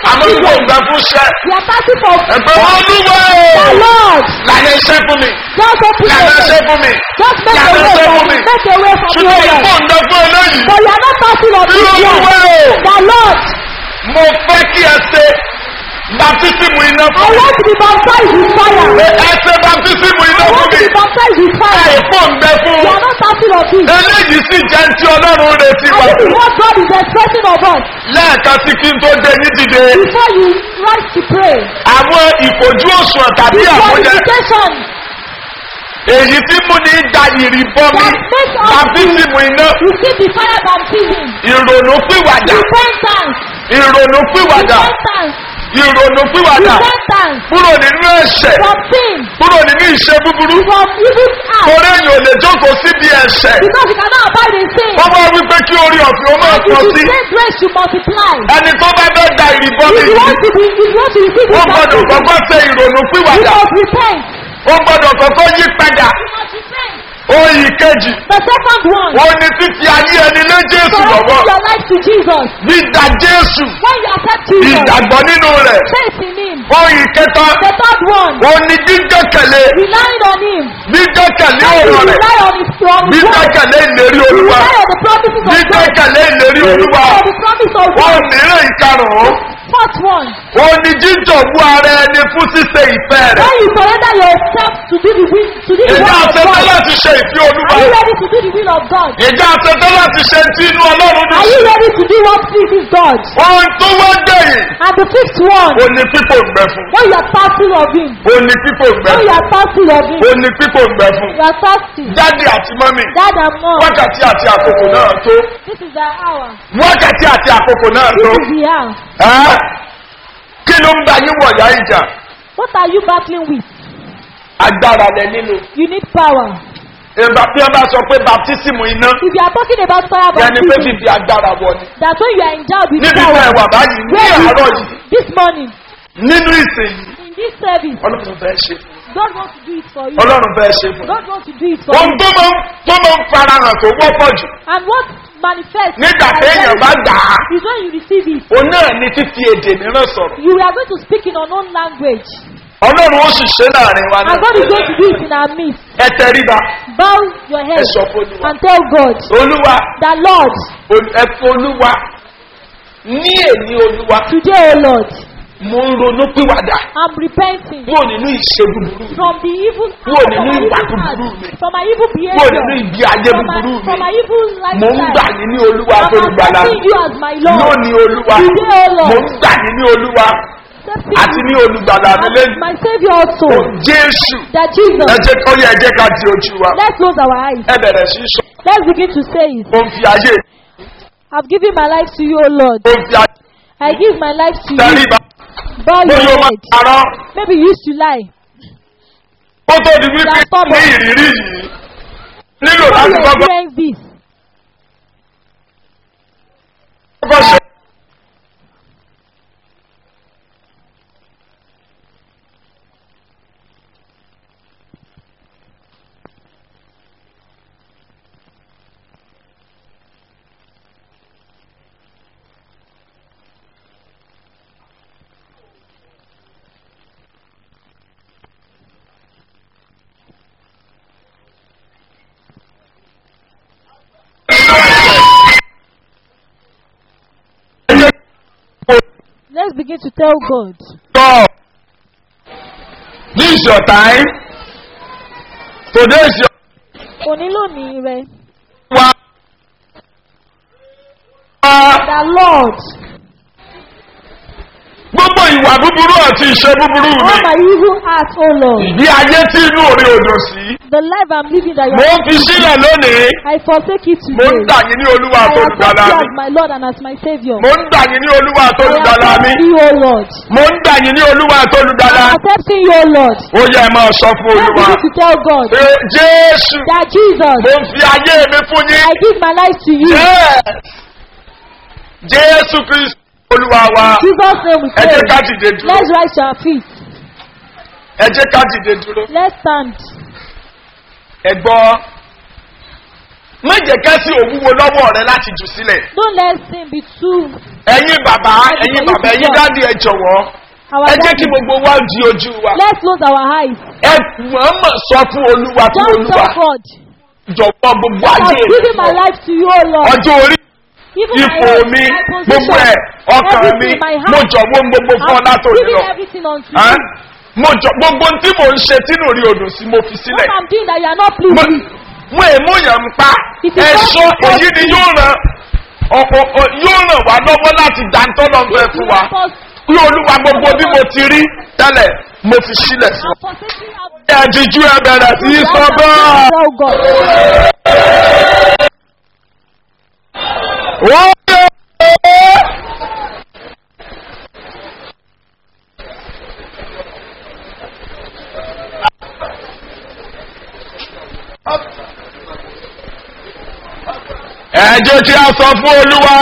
àmọ́ for ìwọ children. ìgbà fún iṣẹ́ We are thirsty for ẹ̀fẹ̀ wọn lúwẹ̀ the o Lord. lànà iṣẹ́ fún mi Just open lànà your iṣẹ́ way. fún mi Just make lànà a way iṣẹ́ for fún me. mi Make a way for me, ṣùgbọ́n O ìfọ̀ Lord. ǹdẹ fún eléyìí But you are not thirsty of this Lord, one. well. The Lord. mo fẹ́ kí ẹ ṣe baptisimu iná I fún mi want to be baptized with fire. ẹ ṣe baptisimu iná I fún want to mi be baptized with fire. ẹ̀fọ́ ǹdẹ fún You are not thirsty of this. eléyìí sì jẹ́ ti ọlọ́run retí And wa this is what God is expecting of us. lẹ́ẹ̀kan sí kí n tó dé ní dìde Before you rise to pray. àwọn ìfojú òṣùwọ̀n tàbí àmúyẹ Qualification èyí tí mú ní da ìrìbọmi that makes us baptisimu iná receive the fire baptism. ìrònú pìwàdà Repentance. ìrònú pìwàdà Repentance. ìrònú pìwàdà Repentance. kúrò nínú ẹ̀ṣẹ̀ From sin. kúrò nínú ìṣe búburú From evil acts. torí èyàn ò lè jókòó síbi ẹ̀ṣẹ̀ Because you cannot abide in sin. wọ́n bá wípé kí orí ọ̀fìn ó máa And you pọ̀ should sí take grace to multiply. ẹni tó bá fẹ́ da ìrìbọmi If you yìí want to be, if you want to receive ó this gbọ́dọ̀ baptism, kọ́kọ́ ṣe ìrònú you pìwàdà must repent. ó gbọ́dọ̀ kọ́kọ́ yí padà You must repent. oyin kejì The second one. ó ní títí ayé ẹni lé jésù lọ́wọ́ Surrender your life to Jesus. dídá jésù When you accept Jesus, ìdàgbọ́ nínú rẹ̀ faith in Him. oyin kẹta The third one, ó ní gbígbẹ́kẹ̀lé relying on Him. gbígbẹ́kẹ̀lé When you ọ̀rọ̀ rẹ̀ rely on His on His word, gbígbẹ́kẹ̀lé ìlérí you olúwa rely on the promises of God. gbígbẹ́kẹ̀lé ìlérí You olúwa rely on the promise of ó God. mìíràn ìkarùn-ún Fourth one, ó ní jíjọ̀bú ara ẹni fún ṣíṣe ìfẹ́ rẹ̀ when you surrender yourself to do the will, to do the ìjà will of àṣetán God. láti ṣe ìfẹ́ olúwa Are you ready to do the will of God? ìjà àṣetán láti ṣe tí inú ọlọ́run Are dùn you ready to do what pleases God? ohun tó wá gbẹ̀yìn And the fifth one, ó ní pípò gbẹ fún when you are thirsty of Him, ó ní pípò gbẹ when you fún are thirsty of Him, ó ní pípò gbẹ fún you are thirsty. jáde àti mọ́mì Dad and mom, wákàtí àti àkókò náà tó this is the hour. wákàtí àti àkókò náà This tó is the hour. ẹ́ kí ló ń gba yín wọ̀yá ìjà What are you battling with? agbára lẹ nílò You need power. ìgbà bí wọ́n bá sọ pé baptisimu iná If you are talking about fire yẹni pé baptism, fífi agbára wọ ni that's when you are endowed with níbi power. tẹ́ ẹ wà báyìí ní Where you àárọ̀ are yìí this morning, nínú ìsìn yìí in this service, ọlọ́run fẹ́ ṣe fún God wants to do it for you. ọlọ́run fẹ́ ṣe fún God wants to do it for ohun you. tó máa ń tó máa ń farahàn tó wọ́pọ̀ jù And what manifests nígbà as téèyàn bá very- gbà á is when you receive it. òun náà ní fífi èdè mìíràn sọ̀rọ̀ You are going to speak in unknown language. ọlọ́run ó sì ṣe láàrin wa And náà God is going to do it in our midst. ẹ tẹríba Bow your head ẹ sọ fún olúwa and tell God olúwa that Lord, ol- ẹ fún olúwa ní èní olúwa today, O Lord, mo ń ronú pìwàdà I'm repenting kúrò nínú ìṣe búburú mi from the evil Kúrò from nínú my ìwà evil búburú heart, mi. from my evil kúrò behavior, nínú ìgbé ayé from my, búburú from mi my evil mo ń gbà lifestyle. yín ní olúwa tó I'm lùgbàlà accepting you as my Lord. lónìí olúwa Today, O mo Lord, ń gbà yín ní olúwa accepting àti you ní olùgbàlà mi as lẹ́nu my Savior also. jésù That Jesus, ẹ jẹ́ kọ́ yẹ ẹ jẹ́ ká di ojú wa let's close our eyes. ẹ bẹ̀rẹ̀ sí í sọ Let's begin to say it. mo ń fi ayé I've given my life to you, O Lord. mo ń fi ayé I give my life to you. tẹríba Bow mo your yóò máa head. parọ́ Maybe you used to lie. kó tó di wípé Transform ní us. ìrírí yìí nílò Before láti you kọ́kọ́ experience this, kọ́kọ́ ṣe. let's begin to tell God. God, this is your time. Today is your Òní lónìí rẹ̀. wa. The Lord, Gbogbo ìwà búburú àti ìṣe búburú all mi. my evil acts, O Lord, Ìdí ayé tí inú òde òdò sí. the life I'm living that you Mo are ń fi sílẹ̀ lónìí. I forsake it Mo ń today. gbà yín ní olúwa I tó accept lùgbàlà you mi. as my Lord and as my Savior. Mo ń gbà yín ní olúwa tó I lùgbàlà mi. accept you, O Lord. Mo ń gbà yín ní olúwa tó lùgbàlà. I'm accepting you, O Lord. Ó yẹ ẹ máa sọ fún Let's olúwa. begin to tell God Pé Jésù, that Jesus, mo ń fi ayé mi fún yín. I give my life to you. Yes. Jésù Kristu olúwa wa. Jesus' name we Ẹ pray. jẹ́ ká dìde dúró. Let's rise to our feet. Ẹ jẹ́ ká dìde dúró. Let's stand. Ẹ gbọ́. Má jẹ́ ká sí òwúwo lọ́wọ́ rẹ láti jù sílẹ̀. Don't let sin be too ẹ̀yin bàbá ẹ̀yin bàbá ẹ̀yin dáàdi ẹ jọ̀wọ́ Our ẹ jẹ́ kí daddy, gbogbo wa di ojú wa let's close our eyes. ẹ mọ̀ọ́mọ̀ sọ fún olúwa fún Just olúwa tell God. jọ̀wọ́ gbogbo I'm ayé giving my life to you, O Lord. ọjọ́ orí Even my ipò health, mi my gbogbo position, ẹ̀ ọkàn mi everything, my mo heart. jọ̀wọ́ gbogbo fún ọ I'm látòrí giving lọ everything unto Ẹ́n? you. mo jọ gbogbo tí mò ń ṣe tínú rí odò sí mo fi What sílẹ̀ I'm doing that you are not pleased mo with. mo èmú yàn ń pa It is ẹ̀ṣọ́ not èyí ni yóò ràn ọ- ọ- ọ- yóò ràn wá lọ́wọ́ láti dáńtọ́ lọ́gbẹ́ fún wa Help us. kí olúwa gbogbo bí mo ti rí tẹ́lẹ̀ mo fi sílẹ̀ sí I'm forsaking our ẹ̀díjú ẹ bẹ̀rẹ̀ sí í sọ bẹ́ẹ̀. Oh God. Wọ́n yẹ ẹ̀jẹ̀ tí a sọ fún olúwa.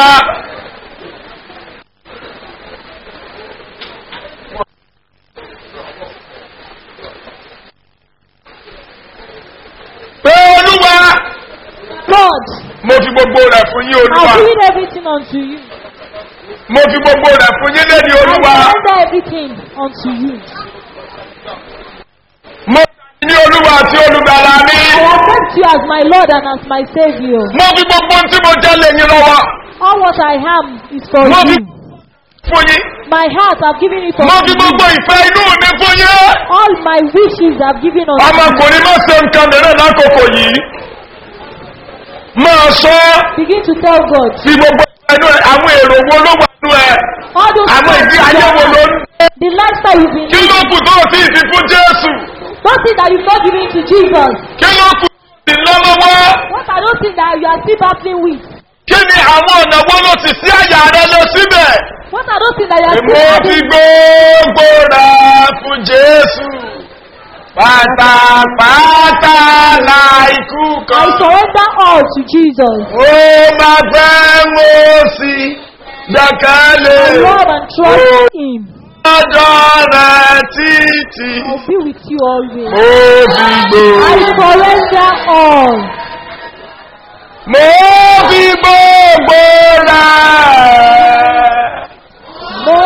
pé olúwa God, mo fi gbogbo rẹ̀ fún yín olúwa I've given everything unto you. mo fi gbogbo rẹ̀ fún yín lédi I olúwa surrender everything unto you. mo fi ní olúwa àti olùgbàlà mi I accept you as my Lord and as my Savior. mo fi gbogbo ohun tí mo jẹ́ lé yín lọ́wọ́ All what I am is for mo fi you. fún yín My heart I've given it mo unto fi you. gbogbo ìfẹ́ inú mi fún yín All my wishes I've given unto you. ọmọkùnrin má ṣe nǹkan mìíràn lákòókò yìí máa sọ Begin to tell God. fi gbogbo ẹnu ẹ àwọn èrò wo ló wà nínú ẹ All those àwọn ìdí things ayé you wo have- ló ń dé The lifestyle you've been kí ló living. kù tó o sì fi fún jésù Don't think that you've not given it to Jesus. kí ló kù sí lọ́lọ́wọ́ What I don't think that you are still battling with. kí ni àwọn ọ̀nà wo ló ti sí àyà rẹ lọ síbẹ̀. What I don't think that you are Mo still fi battling gbogbo rẹ̀ fún Jésù. Pátápátá láìkú I kan. surrender all to Jesus. Ó máa fẹ́ mo sì gbẹ̀kẹ́lé. I love and trust Him. Ọjọ́ rẹ̀ títí. I'll be with you always. Mo fi I gbogbo. surrender all. Mo fi gbogbo rẹ̀. Mo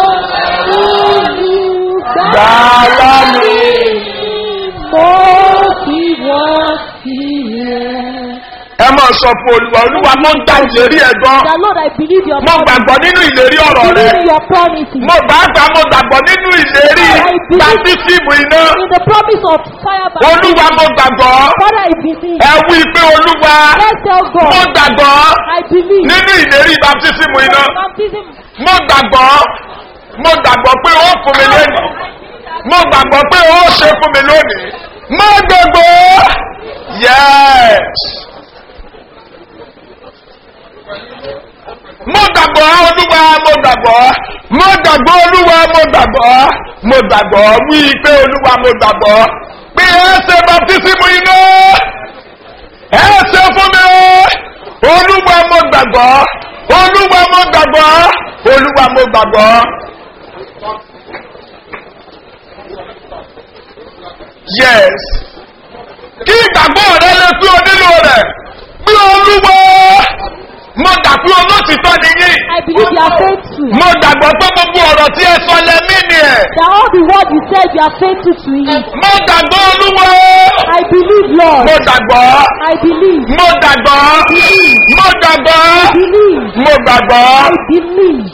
olùgbà Gbàlá mi. mo fi wọ́n sílẹ̀. Ẹ máa sọ fún Olúwa, Olúwa mo ń gba ìlérí ẹ̀ gbọ́. The Lord, I believe your Mo promise. gbàgbọ́ nínú ìlérí ọ̀rọ̀ rẹ̀. Believe in your promises. mo bá gbà mo gbàgbọ́ nínú ìlérí bàtísìmù iná In the promise of fire by olúwa mo gbàgbọ́ Father, I believe. ẹ wí pé olúwa Let's tell mo God. gbàgbọ́ I believe. nínú ìlérí bàtísìmù iná Baptism. mo gbàgbọ́ mo gbàgbọ́ pé ó fún mi lónìí mo gbàgbọ́ pé ó ṣe fún mi lónìí mo gbàgbọ́ yes mo gbàgbọ́ olúwa mo gbàgbọ́ mo gbàgbọ́ olúwa mo gbàgbọ́ mo gbàgbọ́ wí pé olúwa mo gbàgbọ́ pé ẹ ṣe baptisimu iná ẹ ṣe fún mi olúwa mo gbàgbọ́ olúwa mo gbàgbọ́ olúwa mo gbàgbọ́. yes kí ìgbàgbọ́ rẹ lè pé o nílò rẹ̀ pé olúwa mo gbà pé olótìtọ́ nìyí I believe you are faithful. mo gbàgbọ́ pé gbogbo ọ̀rọ̀ tí ẹ sọ lẹ́mí ni ẹ̀ That all the word you said you are faithful to Him. mo gbàgbọ́ olúwa I believe, Lord. mo gbàgbọ́ I believe. mo gbàgbọ́ mo gbàgbọ́ Believe. mo gbàgbọ́. I believe.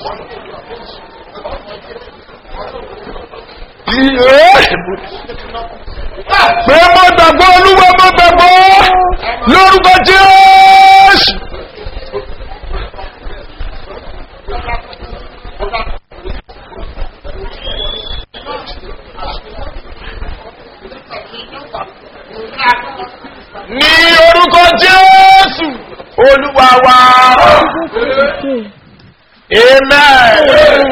pé mo gbàgbọ́ olúwa mo gbàgbọ́ lórúkọ jésù. ní orúkọ jésù olúwa wa amen.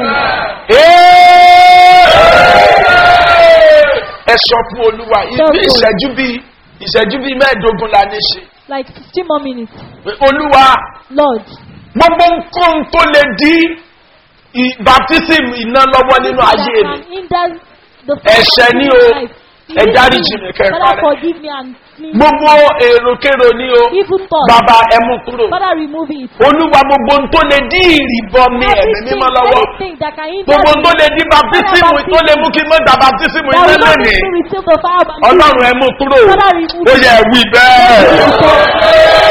ẹ sọ fún olúwa ibi ìṣẹ́jú bíi ìṣẹ́jú bíi mẹ́ẹ̀ẹ́dógún la ní ṣe Like 15 more minutes. pé olúwa Lord, gbogbo nǹkan tó lè di i- baptism iná lọ́wọ́ nínú ayé mi can hinder the Ẹ̀ṣẹ̀ ni o. life. ẹ dáríjì mi kẹ́ ẹ Father, parẹ́. forgive me and cleanse gbogbo èròkèrò ní o evil thoughts. bàbá ẹ mú kúrò Father, remove it. olúwa gbogbo ohun tó lè dí ìrìbọ mi ẹ̀mí Everything, mímọ́ lọ́wọ́ anything that can hinder gbogbo ohun tó me, lè dí baptisimu tó lè mú kí n mọ́ da baptisimu that ilé will not lónìí make me receive the fire of ọlọ́run ẹ mú kúrò Father, remove ó yẹ ẹ wí bẹ́ẹ̀.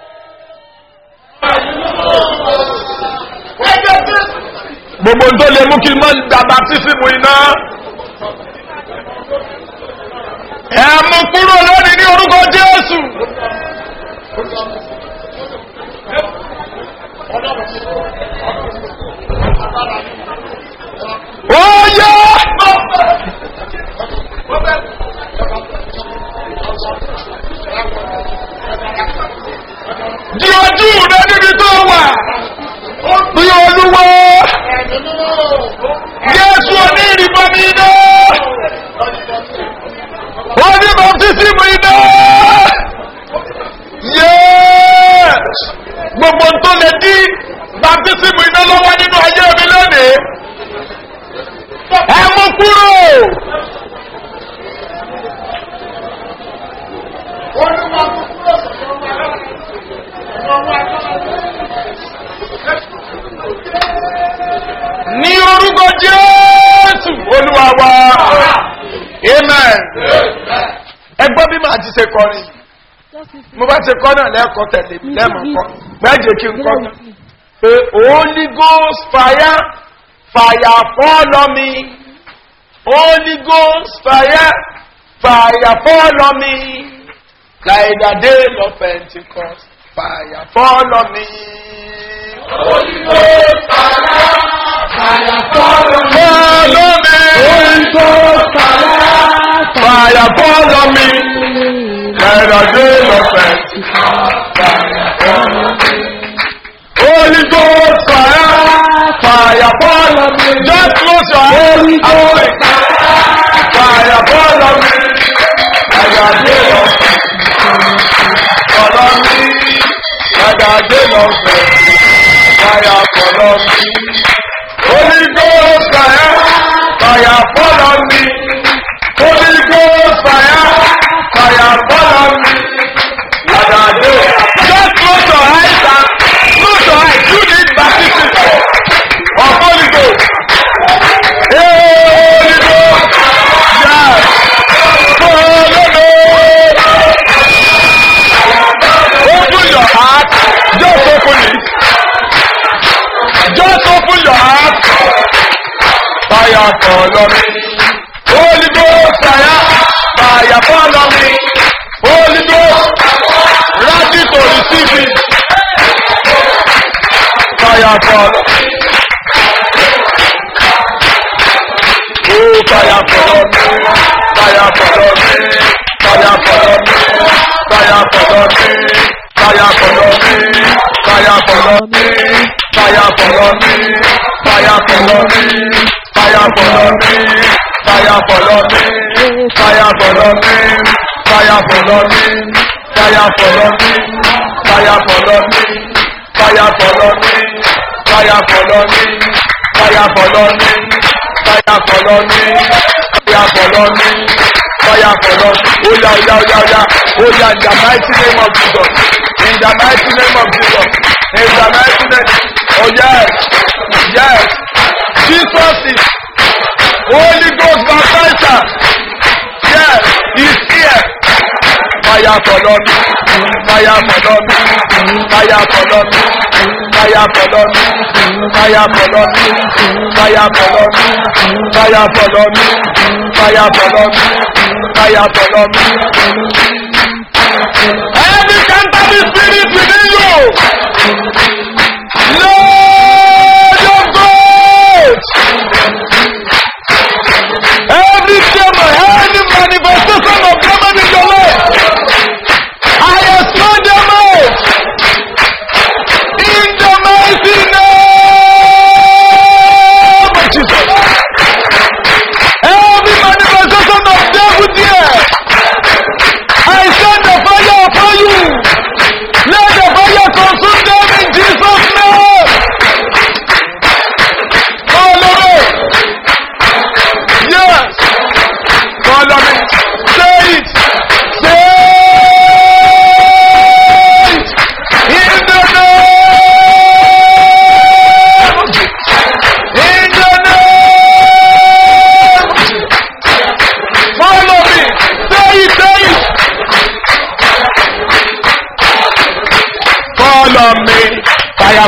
gbogbo ohun tó lè mú kí n mọ́ da baptisimu iná ẹ mú kúrò lónìí ní orúkọ jésù. ó yẹ. di ojú rẹ níbi tó wà bí olúwo jésù oní ìrìbọmi iná oní bàtísímù iná yéés gbogbo n tó lè dí bàtísímù iná lọ́wọ́ nínú ayé mi lónìí ẹ mú kúrò. ní orúkọ jésù olúwa wa amen ẹgbọ́n bí màá ti ṣe kọrin Just listen. mo bá ṣe kọ́ náà lẹ́ẹ̀kọ́ tẹ̀lé mi lẹ́ẹ̀mọ̀ kọ́ gbẹ́jẹ̀ kí n kọ́ Together náà with me. pé holy ghost fire fire fall on me holy ghost fire fire fall on me like the day of pentecost fire fall on me. holy ghost fire fire fall on me. holy ghost fire fire fall on me like the day of pentecost fire fall on me. Holy Ghost fire, fire fall on me. Just close your eyes. Holy Ghost fire, fire fall on me. Fire day of fall on me. Fire day of fire fall on me. Holy Ghost fire, fire fall on me. Holy Ghost fire, fire fall on me. Fire day. Just close your eyes and close your eyes. You need baptism of Holy Ghost. Hey, Holy Ghost. Yes. Holy Ghost. Open your heart. Just open it. Just open your heart. Fire fall on me. Holy Ghost fire. Fire fall on me. Holy Ghost. Ready to receive it. Fire fall. Oh, fire fall on me. Fire fall on me. Fire fall on me. Fire fall on me. Fire fall on me. Fire fall on me. Fire fall on me. Fire fall on me. Fire fall on me. Fire fall on me. Fire fall on me. Fire fall on me. Fire fall on me. Fire fall on me. Fire fall on me. Fire fall on me. Fire fall on me. Fire fall on me. Fire fall on me. Fire fall on me. Oh yeah, oh yeah, oh yeah, oh yeah. Oh yeah, in the mighty name of Jesus. In the mighty name of Jesus. In the mighty name. Oh yes. Yes. Jesus is Holy Ghost baptizer. Yes. He's here. Fire fall on me. Fire fall on me. Fire fall on me. Fire fall on me. Fire fall on me. Fire fall on me. Fire fall on me. Fire fall on me. Fire fall on me. Every cancer spirit within you. Lord of God. Every demon, any manifestation of demon in your life. I expel them out. In the mighty name of Jesus. Every manifestation of devil there. I send the fire upon you. Let the fire consume them in Jesus' name.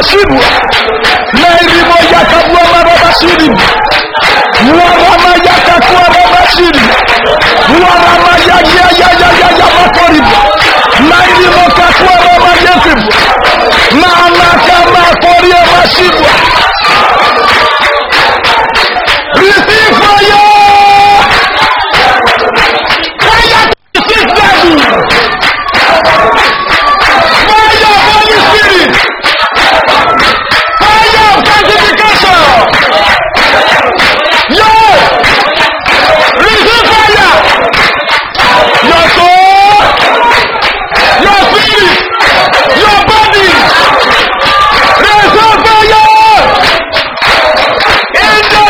masibu lairimo yakabua marabasiri warama yakakua rabasiri warama yayayayayaya makoribu lairimo kakua ramayesibu mamakamakorie masibu receive fire fire to six level fire of holy spirit fire of sanctification yo receive fire your soul your spirit your body receive fire in the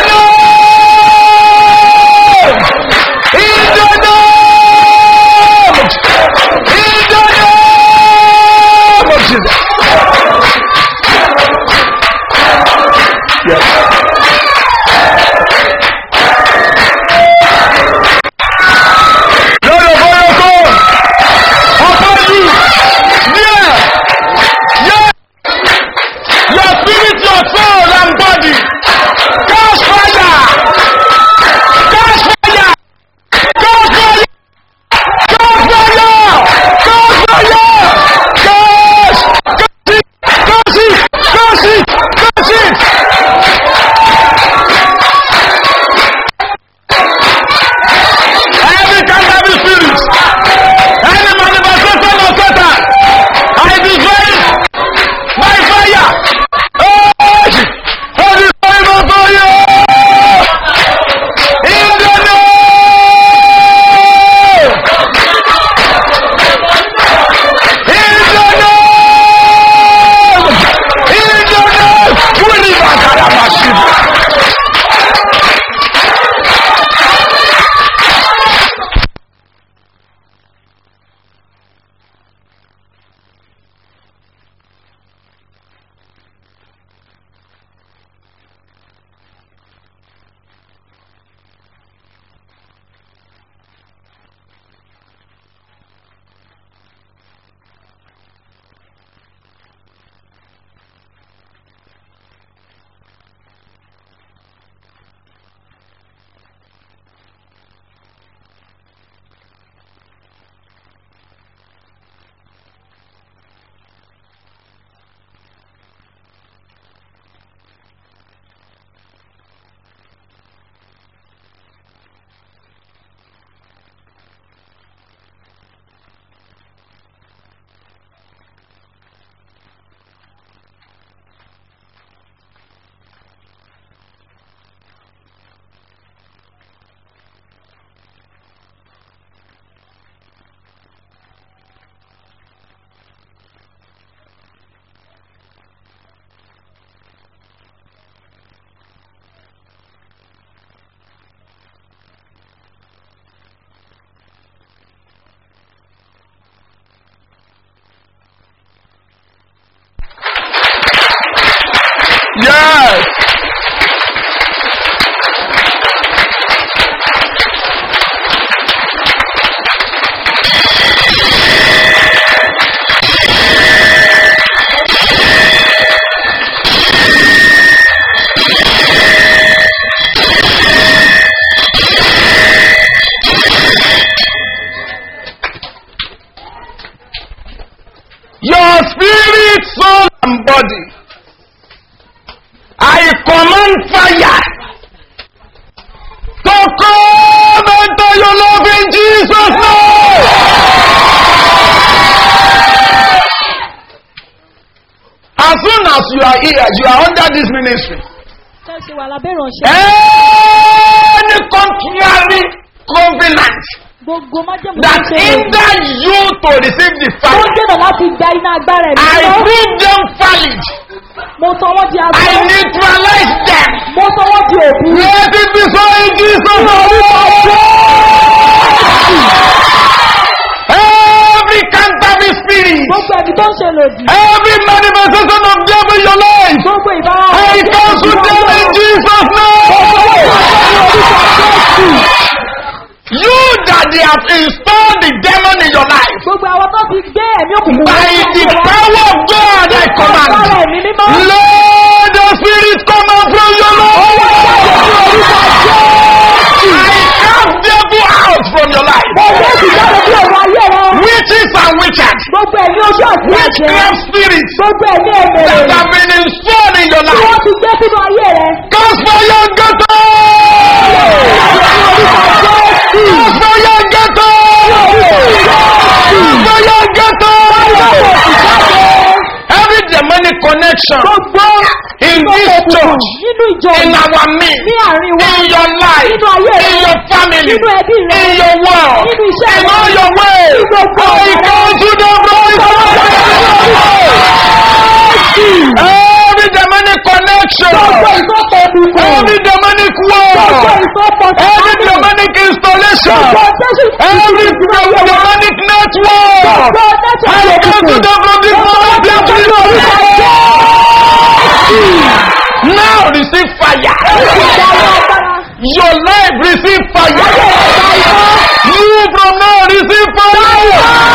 name in the name in the name of Jesus. Yes. Lord of all your soul, upon you, yeah, yeah, your spirit, your soul, and body, cast fire, cast fire, cast fire, cast fire, cast fire, cast, cast it, cast it, cast it, cast it. Every counterfeit spirit, any manifestation of Satan, I destroy it by fire. Oh, I destroy it by fire. In the name, in the name, in the name, Wuli Bakara Mashibu. Yes. Your spirit, soul, and body. I command fire to come into your love in Jesus' name. As soon as you are here, you are under this ministry. Ṣé ṣe wà lábẹ́ ìránṣẹ́? Any contrary covenant Gbogbo májèmú that tó ṣe lòdì. hinder you to receive the Tó ń fire, dènà láti gba iná agbára ẹ̀mí I lọ. prove them valid. Mo sọ wọ́n di I agbára. neutralize them. Mo sọ wọ́n di òbí. Let it be so in Jesus' name. Every counterfeit spirit, Gbogbo ẹ̀mí tó ń ṣe lòdì. every manifestation of devil in your life, Gbogbo ìbára I cancel them in Jesus' name. You that they have installed the demon in your life, Gbogbo àwọn tó ti gbé ẹ̀mí òkùnkùn by wọnú the ayé wa. power of God, I Agbára command, ẹ̀mí mímọ́. connection gbogbo in this church, nínú ìjọ in yìí, our midst, ní àárín wa in your life, nínú ayé rẹ in your family, nínú ẹbí rẹ in your world, nínú iṣẹ́ in rẹ, all your ways. ní gbogbo I ọ̀nà rẹ. come to the Every demonic connection, gbogbo ìsopọ̀ òkùnkùn every demonic gbogbo word, ìsopọ̀ every sàmì demonic installation, gbogbo jésù every demonic network. gbogbo I jésù come to the this moment, Now receive fire. Your life receive fire. You from now receive fire.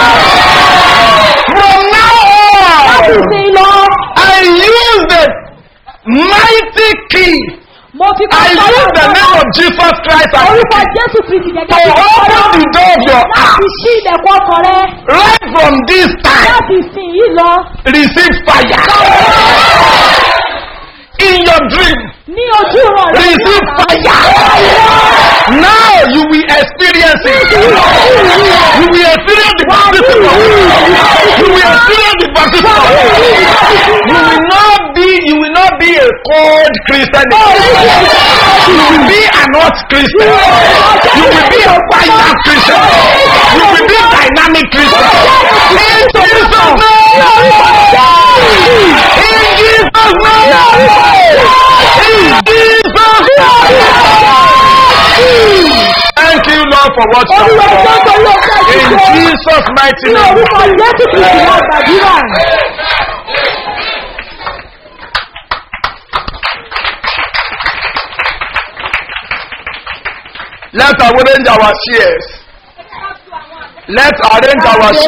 From now on, I use the mighty key. mo fi I use the name of Jesus Christ as orúkọ the key jésù kristi to gẹ́gẹ́ bí open the door of your láti heart. ṣí ilẹ̀kùn ọkàn rẹ Right from this time, láti sìn yìí lọ receive fire. In your dream, ní ojú ìran rẹ receive fire. Now you will experience it. You will experience the baptism. of- You will experience the baptism. of- You will not be. You will not be a cold Christian. You will be an hot Christian. You will be a fire Christian. You will be dynamic Christian. In Jesus' name. In Jesus' name. In Jesus' name. Thank you, Lord, for what you olúwa have ẹjọ́ done. tó ló fẹ́ In ṣe Jesus' mighty ní name. orúkọ jésù kristi náà gbàdúrà Let's arrange our shares. Let's arrange our